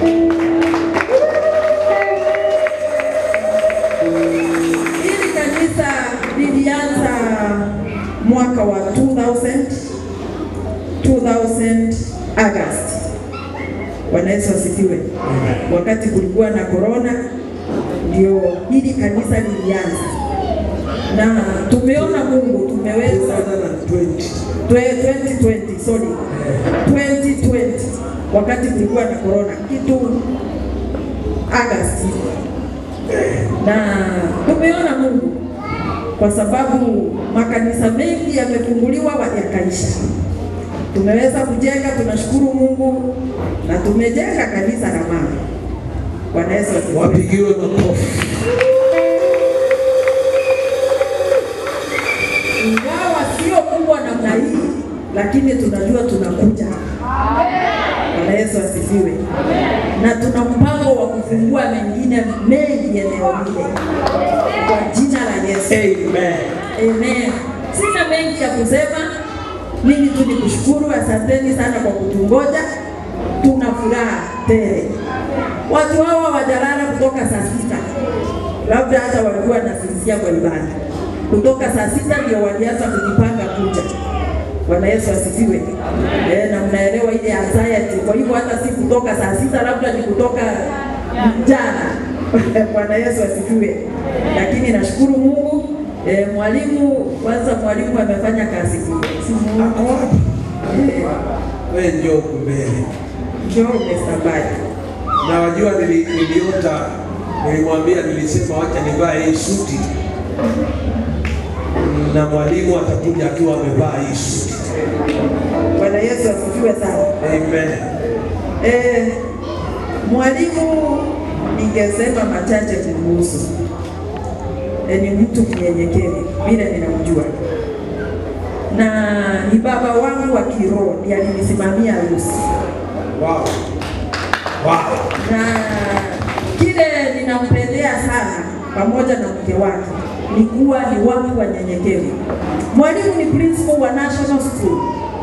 Hili kanisa lilianza mwaka wa 2000 2000 August Bwana Yesu asifiwe. Wakati kulikuwa na corona, ndio hili kanisa lilianza, na tumeona Mungu, tumeweza 2020. Twe- 2020 sorry 2020 wakati kulikuwa na corona kitu Agosti, na tumeona Mungu kwa sababu makanisa mengi yamefunguliwa wa- yakaisha. Tumeweza kujenga, tunashukuru Mungu na tumejenga kanisa la mama. Bwana Yesu asifiwe. Wapigiwe makofi. ingawa sio kubwa namna hii, lakini tunajua tunakuja. Bwana Yesu asifiwe. Na tuna mpango wa kufungua mengine mengi eneo lile kwa jina la Yesu. Amen. Amen. Sina mengi ya kusema, mimi tu nikushukuru, asanteni sana kwa kutungoja. Tuna furaha tele. Watu hawa wajalala kutoka saa sita, labda hata walikuwa nasinzia kwa ibada. Kutoka saa sita ndio walianza kujipanga kuja. Bwana Yesu asifiwe. Eh, na mnaelewa ile anxiety. Kwa hivyo hata si kutoka saa sita, labda ni kutoka jana. Bwana Yesu asifiwe. Lakini nashukuru Mungu. Eh, mwalimu kwanza, mwalimu amefanya kazi kubwa. Si Mungu. Ako wapi? Eh, Wewe njoo huku mbele. Njoo Mr. Baya. Na wajua nili, niliota nilimwambia, nilisema wacha nivae hii suti na mwalimu atakuja akiwa amevaa hii suti. Bwana Yesu asifiwe sana. Amen. Eh, mwalimu ningesema machache kumhusu. Eh, ni mtu mnyenyekevu vile ninamjua, na ni baba wangu wa kiroho, ndiye alinisimamia harusi Wow. Wow. na kile ninampendea sana pamoja na mke wake ni kuwa ni watu wanyenyekevu. Mwalimu ni principal wa National School,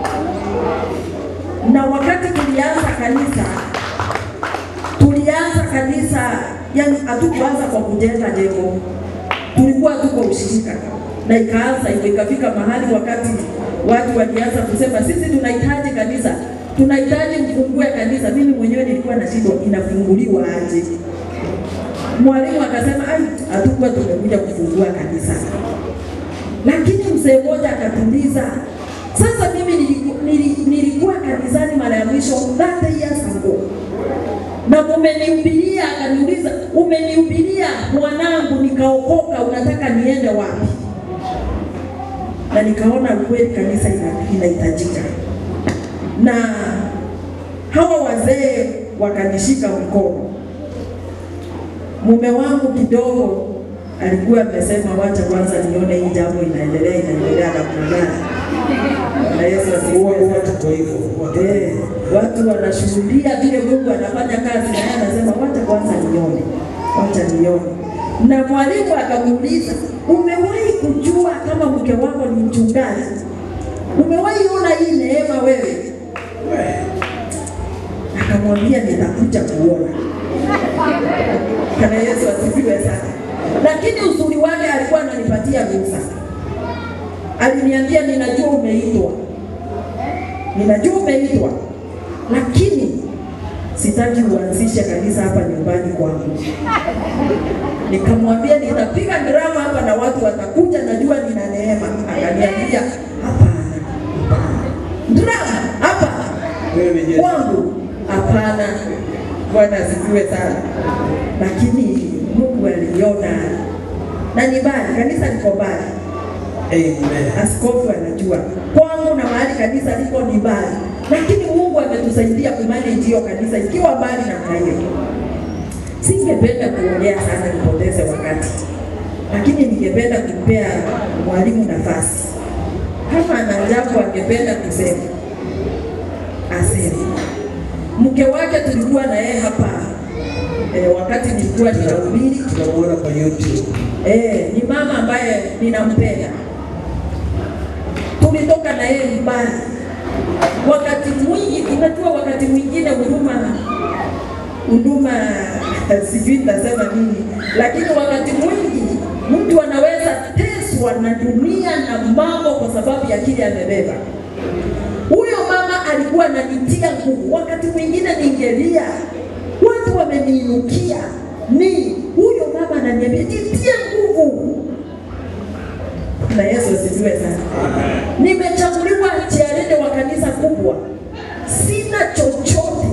na wakati tulianza kanisa tulianza kanisa, yani hatukuanza kwa kujenga jengo, tulikuwa tu kwa ushirika, na ikaanza hivyo, ikafika mahali wakati watu walianza kusema sisi tunahitaji kanisa, tunahitaji mfungue kanisa. Mimi mwenyewe nilikuwa na shida, inafunguliwa aje? Mwalimu akasema ai, hatukuwa tumekuja kufungua kanisa, lakini mzee mmoja akatuliza. Sasa mimi niliku, nili, nilikuwa kanisani mara ya mwisho 30 years ago na mumenihubiria, akaniuliza umenihubiria mwanangu, nikaokoka, unataka niende wapi? Na nikaona kweli kanisa ina- inahitajika, na hawa wazee wakanishika mkono. Mume wangu kidogo alikuwa amesema wacha kwanza nione hii jambo inaendelea inaendelea namna gani. Na Yesu Huwa asifiwe huwa sana. tuko hivyo. Huwa tuko Eh, hivyo. watu wanashuhudia vile Mungu anafanya kazi, na yeye anasema wacha kwanza nione, wacha nione. Na mwalimu akamuuliza, umewahi kujua kama mke wako ni mchungaji? Umewahi ona hii neema wewe? Akamwambia nitakuja kuona. Kana Yesu asifiwe sana. Lakini uzuri wake alikuwa ananipatia ruhusa. Aliniambia ninajua umeitwa, ninajua umeitwa, lakini sitaki uanzishe kanisa hapa nyumbani kwangu. Nikamwambia nitapiga drama hapa na watu watakuja, najua nina neema. Akaniambia hapana, hapana, drama hapa Wewe ni Yesu. kwangu hapana. Bwana asifiwe sana. Lakini Mungu aliona na ni mbali, kanisa liko mbali Amen. askofu anajua kwangu na mahali kanisa liko ni mbali, lakini Mungu ametusaidia kumanage hiyo kanisa ikiwa mbali namna hiyo. Singependa kuongea sana nipoteze wakati, lakini ningependa kumpea mwalimu nafasi, kama ana jambo angependa kusema aseme. Mke wake tulikuwa na yeye hapa e, wakati nilikuwa ninahubiri Tunamuona kwa YouTube. Eh, ni mama ambaye ninampenda. Tulitoka na yeye mbali. Wakati mwingi, unajua wakati mwingine huduma huduma sijui nitasema nini, lakini wakati mwingi mtu anaweza teswa na dunia na mambo kwa sababu ya kile amebeba. Huyo mama alikuwa ananitia nguvu. Wakati mwingine ningelia, watu wameniinukia, ni huyo mama ananiambia jitie nguvu. Na Yesu asifiwe sana. Nimechaguliwa chiarede wa kanisa kubwa, sina chochote.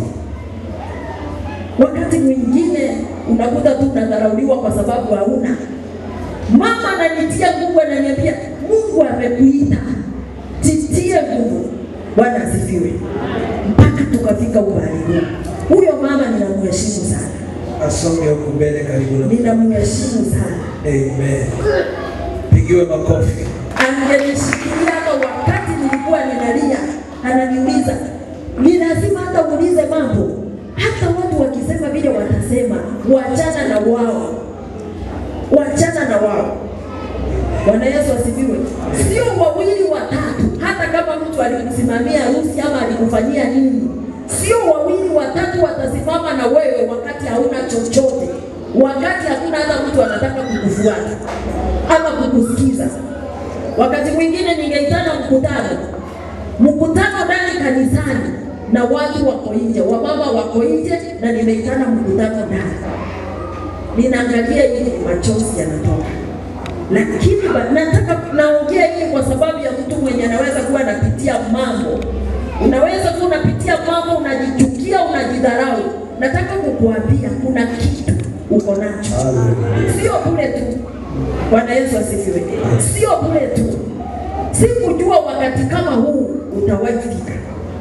Wakati mwingine unakuta tu unadharauliwa kwa sababu hauna. Mama ananitia nguvu, ananiambia Mungu amekuita, jitie nguvu. Bwana asifiwe. Mpaka tukafika umbali huu. Huyo mama ninamheshimu sana, Asonge huku mbele karibu na ninamheshimu sana. Amen. Pigiwe makofi. angenishikilia hata wakati nilikuwa ninalia, ananiuliza ni lazima hata uulize mambo. Hata watu wakisema vile watasema, wachana na wao, wachana na wao. Bwana Yesu asifiwe. Sio wawili watatu, hata kama mtu alikusimamia harusi ama alikufanyia nini, sio wawili watatu watasimama na wewe wakati hauna chochote, wakati hakuna hata mtu anataka kukufuata ama kukusikiza. Wakati mwingine ningeitana mkutano, mkutano ndani kanisani na watu wako nje, wamama wako nje, na nimeitana mkutano ndani, ninaangalia hivi, machozi yanatoka lakini ba- nataka naongea hii kwa sababu ya mtu mwenye anaweza kuwa anapitia mambo. Unaweza kuwa unapitia mambo, unajichukia, unajidharau. Nataka kukuambia kuna kitu uko nacho, sio bure tu. Bwana Yesu asifiwe. Sio bure tu, sikujua wakati kama huu utawahi fika,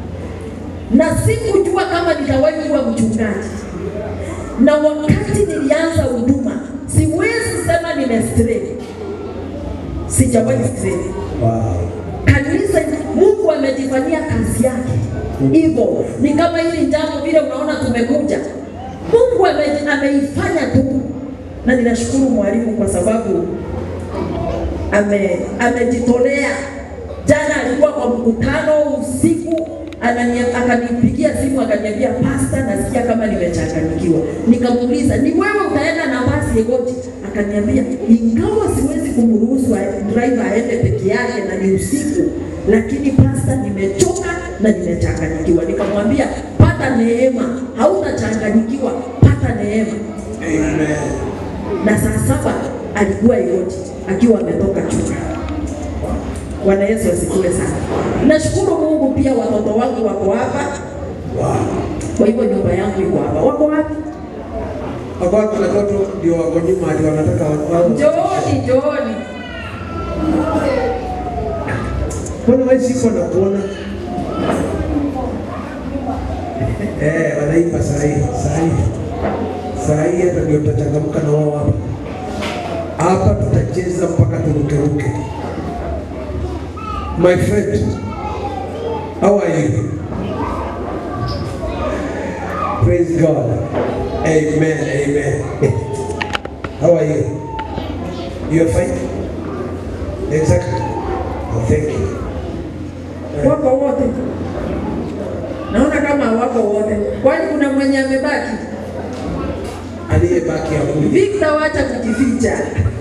na sikujua kama nitawahi kuwa mchungaji na wakati nilianza huduma, siwezi sema nimestray, sijawahi stray. Wow. Kanisa, Mungu amejifanyia kazi yake hivyo. Ni kama hili jambo vile unaona tumekuja, Mungu ame- ameifanya tu, na ninashukuru mwalimu kwa sababu ame amejitolea. Jana alikuwa kwa mkutano usiku, anania- akanipigia simu akaniambia, pasta, nasikia kama nimechanganyikiwa. Nikamuuliza, ni wewe utaenda na basi Egoti? Akaniambia, ingawa siwezi kumruhusu a- driver aende peke yake na ni usiku, lakini pasta, nimechoka na nimechanganyikiwa. Nikamwambia, pata neema, hautachanganyikiwa, pata neema Amen. na saa saba alikuwa Egoti akiwa ametoka chuka. Bwana Yesu asifiwe sana. Nashukuru Mungu pia watoto wangu wako hapa, Wow. kwa hivyo nyumba yangu iko hapa. Wako wapi? Wako watu watoto ndio wako nyuma ndio wanataka wao. Njooni, njooni. Mbona wewe siko na kuona? Eh, wanaimba saa hii, saa hii. Saa hii hata ndio tutachangamka na wao hapa. Hapa tutacheza mpaka turukeruke. My friend, how are you? Praise God. Amen, amen. How are you? You are fine? Exactly. Oh, thank you. Wako wote. Naona kama hawako wote. Kwani kuna mwenye amebaki? Aliyebaki akuje, Victor, wacha kujificha.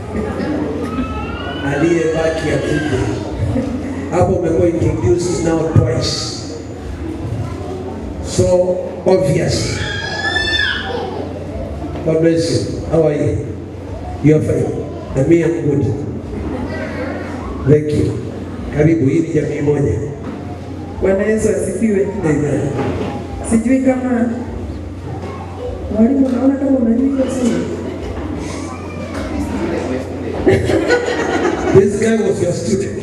aliyebaki akuje. Hapo umekuwa introduced now twice, so obvious. God bless you. How are you? You are fine. Na mimi am good. Thank you. Karibu, hii ni jamii moja. Bwana Yesu asifiwe. Amen. Sijui kama mwalimu, naona kama unajua hiyo somo. This guy was your student.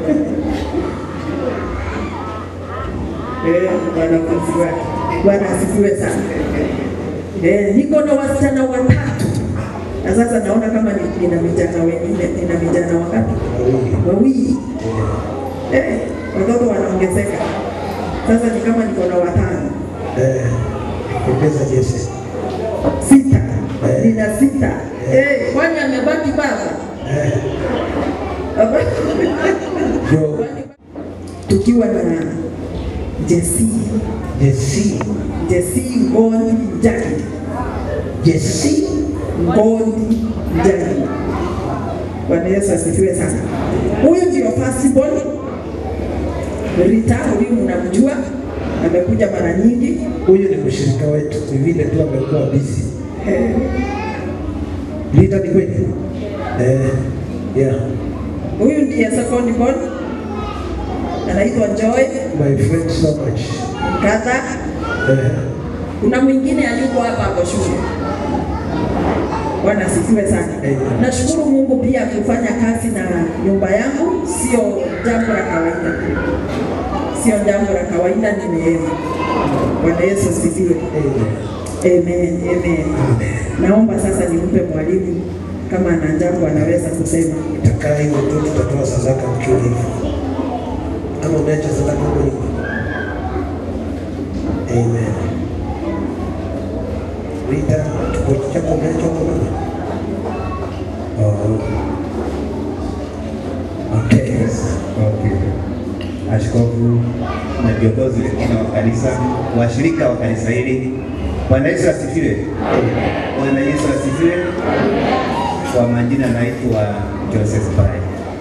Eh, wanafunzi wake. Bwana asifiwe sana. Eh, niko na wasichana watatu na sasa naona kama ni- nina vijana wengine, nina vijana wangapi? Wawili. Eh, watoto wanaongezeka. Sasa ni kama niko na watano, Eh, ongeza Jesse. sita. Nina sita. Eh, kwani amebaki baba? Baba? Yo, Tukiwa na Jesse, Jesse. Jesse Ngondi Njagi. Jesse. Ngondi Njagi. Bwana Yesu asifiwe sana. Huyu ndio firstborn. Rita, huyu mnamjua, amekuja mara nyingi. Huyu ni mshirika wetu, ni vile tu amekuwa busy. Eh, Lita ni kweli? Eh, yeah. Huyu ndiye second born anaitwa Joy My friend so much. Kadha. Eh, Kuna mwingine alikuwa hapa hapo shule. Bwana asifiwe sana. Amen. Nashukuru Mungu pia kufanya kazi na nyumba yangu sio jambo la kawaida, sio jambo la kawaida, ni neema. Bwana Yesu asifiwe. amen. Amen, amen. Naomba sasa nimpe mwalimu kama ana jambo anaweza kusema. Itakaa hivyo tu, tutatoa sadaka mkiwa hivyo. Ama umeacha sadaka huko nyuma? Amen. Rita, kikochi chako umeacha huko nyuma? Oh. Okay. Okay. Askofu na viongozi wengine wa kanisa, washirika wa kanisa hili, Bwana Yesu asifiwe. Bwana Yesu asifiwe. Kwa majina naitwa Joseph Bai,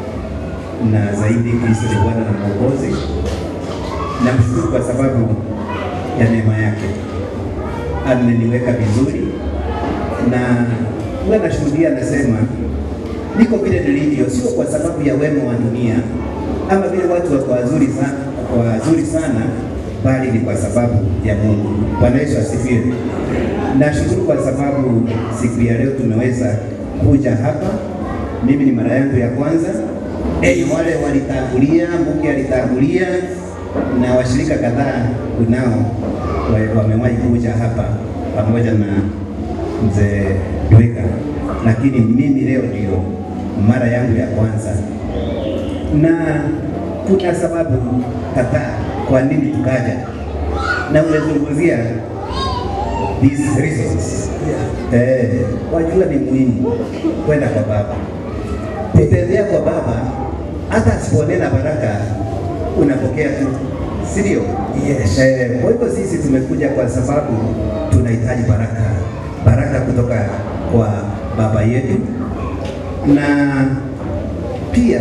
na zaidi Kristo ni Bwana na Mwokozi. Namshukuru kwa sababu ya neema yake, ameniweka vizuri na huwa nashuhudia, nasema niko vile nilivyo, sio kwa sababu ya wema wa dunia ama vile watu wako wazuri sana, wazuri sana, bali ni kwa sababu ya Mungu. Bwana Yesu asifiwe. Nashukuru kwa sababu siku ya leo tumeweza kuja hapa. Mimi ni mara yangu ya kwanza. Hey, wale walitangulia, Mungu alitangulia na washirika kadhaa kunao wa- wamewahi kuja hapa pamoja na mzee Dweka, lakini mimi leo ndio mara yangu ya kwanza, na kuna sababu kadhaa kwa nini tukaja, na umezungumzia these reasons. Eh, wajua ni muhimu kwenda kwa Baba, kutembea kwa Baba, hata asiponena baraka unapokea tu, si ndio? Yes. Eh, kwa hivyo sisi tumekuja kwa sababu tunahitaji baraka, baraka kutoka kwa baba yetu, na pia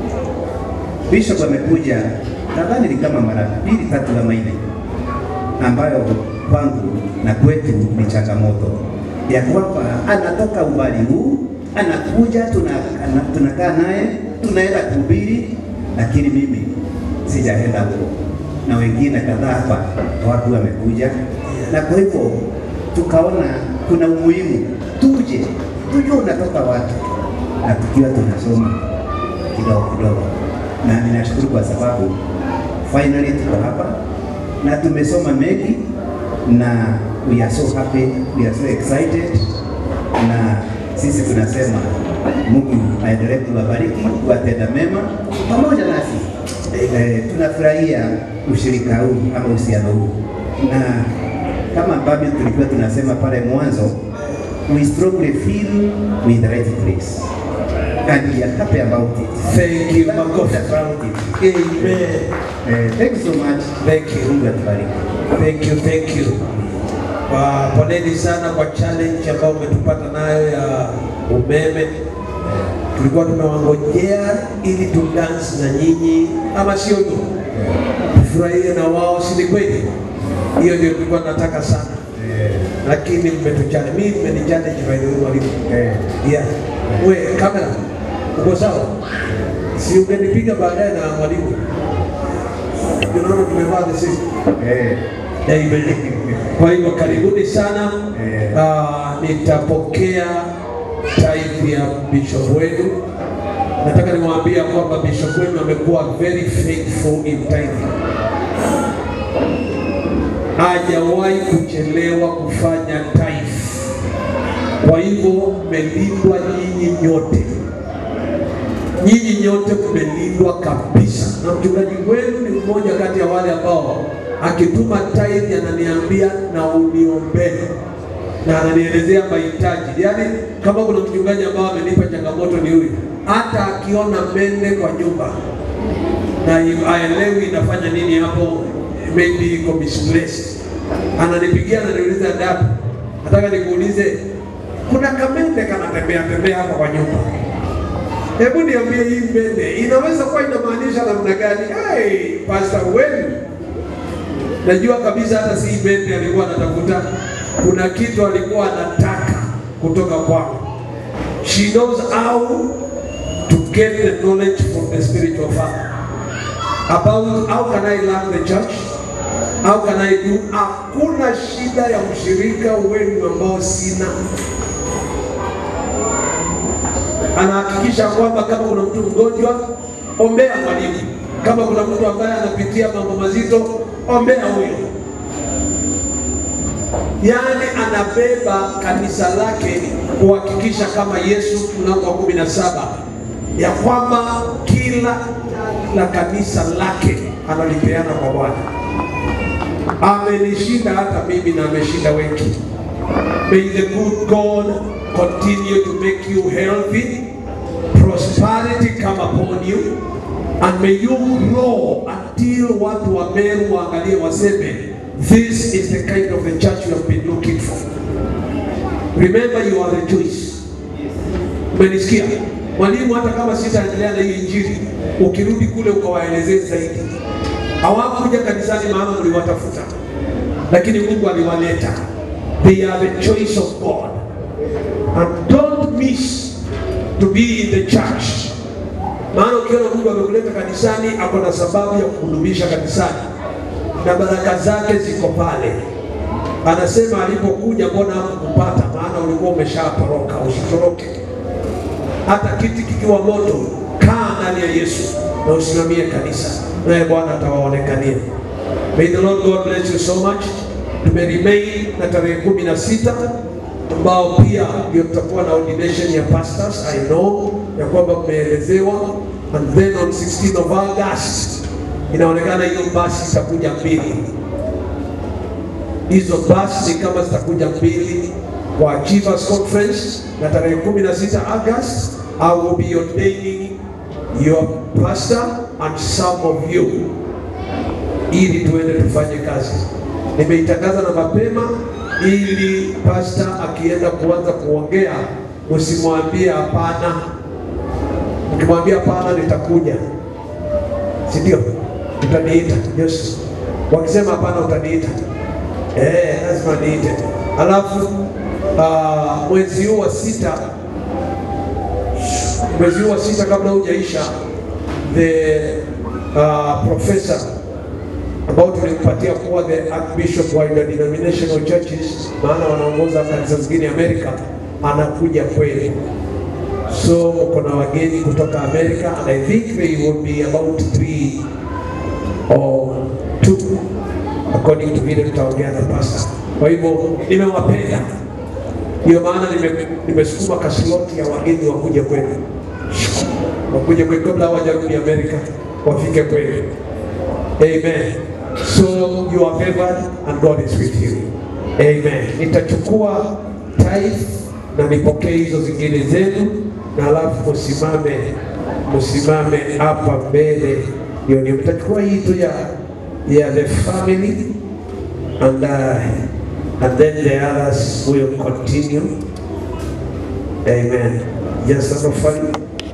Bishop amekuja nadhani ni kama mara mbili tatu ama nne, ambayo kwangu na kwetu ni changamoto ya kwamba anatoka umbali huu anakuja, tuna- ana- tunakaa naye tunaenda kuhubiri, lakini mimi sijaenda huko na wengine kadhaa hapa watu wamekuja, na kwa hivyo tukaona kuna umuhimu tuje tujue unatoka wapi, na tukiwa tunasoma kidogo kidogo, na ninashukuru kwa sababu finally tuko hapa na tumesoma mengi, na we are so happy, we are so excited, na sisi tunasema Mungu aendelee kuwabariki, kuwatenda mema pamoja nasi. Eh, tunafurahia ushirika huu ama uhusiano huu, na kama ambavyo tulikuwa tunasema pale mwanzo, we strongly feel we in the right place and we are happy about it. Thank you, Thank God makofi. about it. Amen. Eh, thank you so much. Thank you. Mungu atubariki. Thank you, thank you. Kwa poleni sana kwa challenge ambayo umetupata nayo ya umeme. Tulikuwa tumewangojea ili tudance na nyinyi, ama sio nyinyi, tufurahie na wao, si ni kweli? Hiyo ndio tulikuwa tunataka sana, lakini mmetuchallenge. Mimi mmenichallenge by the way, mwalimu. Eh, Yeah. We, kamera, uko sawa? Si ungenipiga baadaye na mwalimu? Unaona tumevaa the same. eh, Amen. Kwa hivyo karibuni sana. Eh. Ah, nitapokea tithe ya bishop wenu. Nataka nimwambia kwamba bishop wenu amekuwa very faithful in tithing. Hajawahi kuchelewa kufanya tithe. Kwa hivyo mmelindwa nyinyi nyote, nyinyi nyote mmelindwa kabisa, na mchungaji wenu ni mmoja kati ya wale ambao akituma tithe ananiambia na uniombee na ananielezea mahitaji. Yaani kama kuna mchungaji ambao amenipa changamoto ni huyu, hata akiona mende kwa nyumba na aelewi inafanya nini hapo, maybe iko misplaced, ananipigia ananiuliza, dada, nataka nikuulize, kuna kamende kanatembea tembea hapa kwa nyumba, hebu niambie hii mende inaweza kuwa inamaanisha namna gani? Hey, pastor wenu Najua kabisa hata si bende alikuwa anatafuta, kuna kitu alikuwa anataka kutoka kwangu. She knows how to get the knowledge from the spiritual father about how can I learn the church, how can I do. Hakuna shida ya mshirika wenu ambao sina. Anahakikisha kwamba kama kuna mtu mgonjwa, ombea mwalimu. Kama kuna mtu ambaye anapitia mambo mazito, ombea huyo. Yaani anabeba kanisa lake kuhakikisha kama Yesu mlango wa kumi na saba ya kwamba kila la kanisa lake analipeana kwa Bwana. Amenishinda hata mimi na ameshinda wengi. May the good God continue to make you healthy, prosperity come upon you, and may you grow until watu wa Meru waangalie waseme, this is the kind of the church you have been looking for. Remember you are the choice. Umenisikia? Mwalimu, hata kama sitaendelea na hiyo injili, ukirudi kule ukawaelezee zaidi. Hawakuja kanisani maana mliwatafuta, lakini Mungu aliwaleta. They are the choice of God. And don't miss to be in the church. Maana ukiona Mungu amekuleta kanisani, ako na sababu ya kukudumisha kanisani, na baraka zake ziko pale. Anasema alipokuja, mbona hakukupata? Maana ulikuwa umeshatoroka. Usitoroke hata kiti kikiwa moto, kaa ndani ya Yesu na usimamie kanisa, naye Bwana atawaonekania. May the Lord God bless you so much. Tumeremain na tarehe kumi na sita ambao pia ndio tutakuwa na ordination ya pastors. I know ya kwamba mmeelezewa, and then on 16 of August inaonekana hiyo basi itakuja mbili hizo basi ni kama zitakuja mbili kwa Achievers Conference na tarehe 16 August I will be ordaining your pastor and some of you ili tuende tufanye kazi. Nimeitangaza na mapema ili pastor akienda kuanza kuongea usimwambie hapana. Ukimwambia hapana, nitakuja, si ndio? Utaniita Yesu. Wakisema hapana, utaniita Eh, lazima niite. Alafu uh, mwezi huu wa sita, mwezi huu wa sita kabla hujaisha, the uh, professor ambao tulimpatia kuwa the archbishop wa denominational churches, maana wanaongoza kanisa zingine Amerika, anakuja kweli. So kuna wageni kutoka Amerika and I think they will be about three or two according to vile tutaongea na pastor. Kwa hivyo nimewapenda, ndio maana nime- nimesukuma kasloti ya wageni wakuje kwenu, wakuje kwenu kabla hawajarudi Amerika, wafike kwenu. Amen. So you are favored and God is with you. Amen. Nitachukua tithe na nipokee hizo zingine zenu, na alafu msimame msimame hapa mbele, ndio ndio mtachukua hii tu ya ya the family and uh, and then the others will continue. Amen. Just an offering.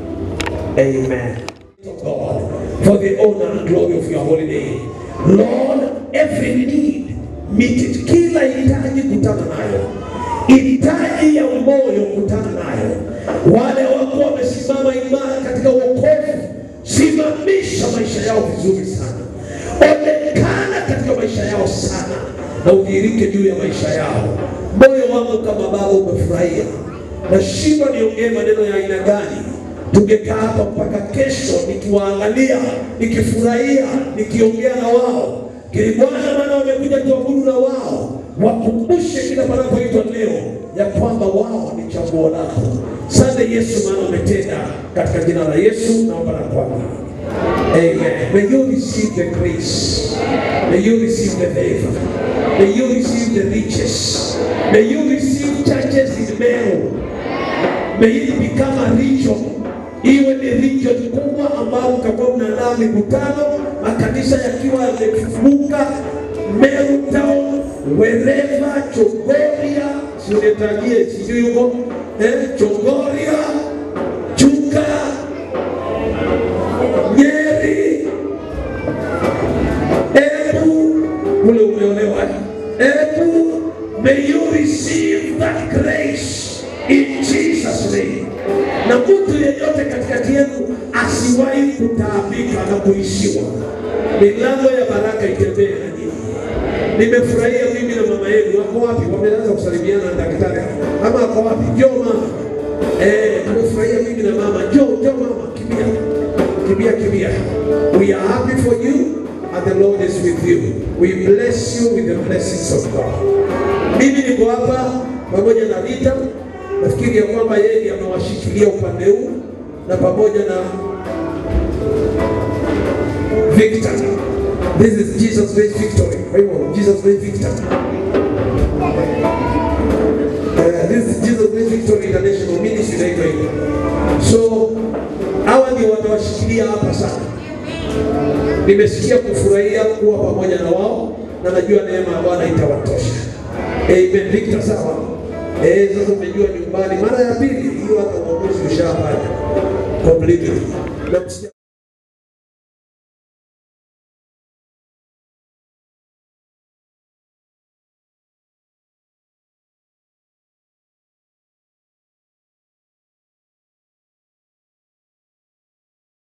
Amen. God, for the honor and glory of your holy name. Lord, every need, meet it. Kila hitaji kutana nayo, hitaji ya moyo kutana nayo. Wale wako wamesimama imara katika wokovu, simamisha maisha yao vizuri sana, onekana katika maisha yao sana, na udhihirike juu ya maisha yao. Moyo wangu kama Baba umefurahia, nashindwa niongee maneno ya aina gani tungekaa hapa mpaka kesho nikiwaangalia, nikifurahia, nikiongea na wao. Kili Bwana, maana wamekuja kuabudu na wao, wakumbushe kila panapoitwa leo ya kwamba wao ni chaguo lako. Sante Yesu, maana umetenda. Katika jina la Yesu naomba na kuamini. Amen. May you receive the grace. May you receive the favor. May you receive the riches. May you receive churches in Meru. May it become a region, iwe ni region kubwa ambao utakuwa mnaandaa mikutano, makanisa yakiwa yamefunguka, Meru Town, wherever, Chogoria, siunitajie sijui huko eh, Chogoria, Chuka, Nyeri, Embu, ule umeolewa. Hebu may you receive that grace in Jesus name. Na mtu yeyote katikati yenu asiwahi kutaabika na kuishiwa. Milango ya baraka itembee na nyinyi. Nimefurahia mimi na mama yenu. Wako wapi? Wameanza kusalimiana na daktari ama wako wapi? Njoo mama. Eh, nimefurahia mimi na mama. Njoo, njoo mama, kimbia. Kimbia, kimbia. We are happy for you and the Lord is with you. We bless you with the blessings of God. Mimi niko hapa pamoja na Rita. Nafikiri ya kwamba yeye amewashikilia upande huu na pamoja na Victor. This is Jesus Christ victory. Kwa hivyo Jesus Christ victor. Uh, this is Jesus Christ Victory International Ministry inaitwa hivyo. So hawa ndio watawashikilia hapa sana. Nimesikia kufurahia kuwa pamoja na wao na najua neema ya Bwana itawatosha. Amen. Victor, sawa. Eh, sasa umejua nyumbani mara ya pili hiyo hata uongozi ushafanya completely. Na msija-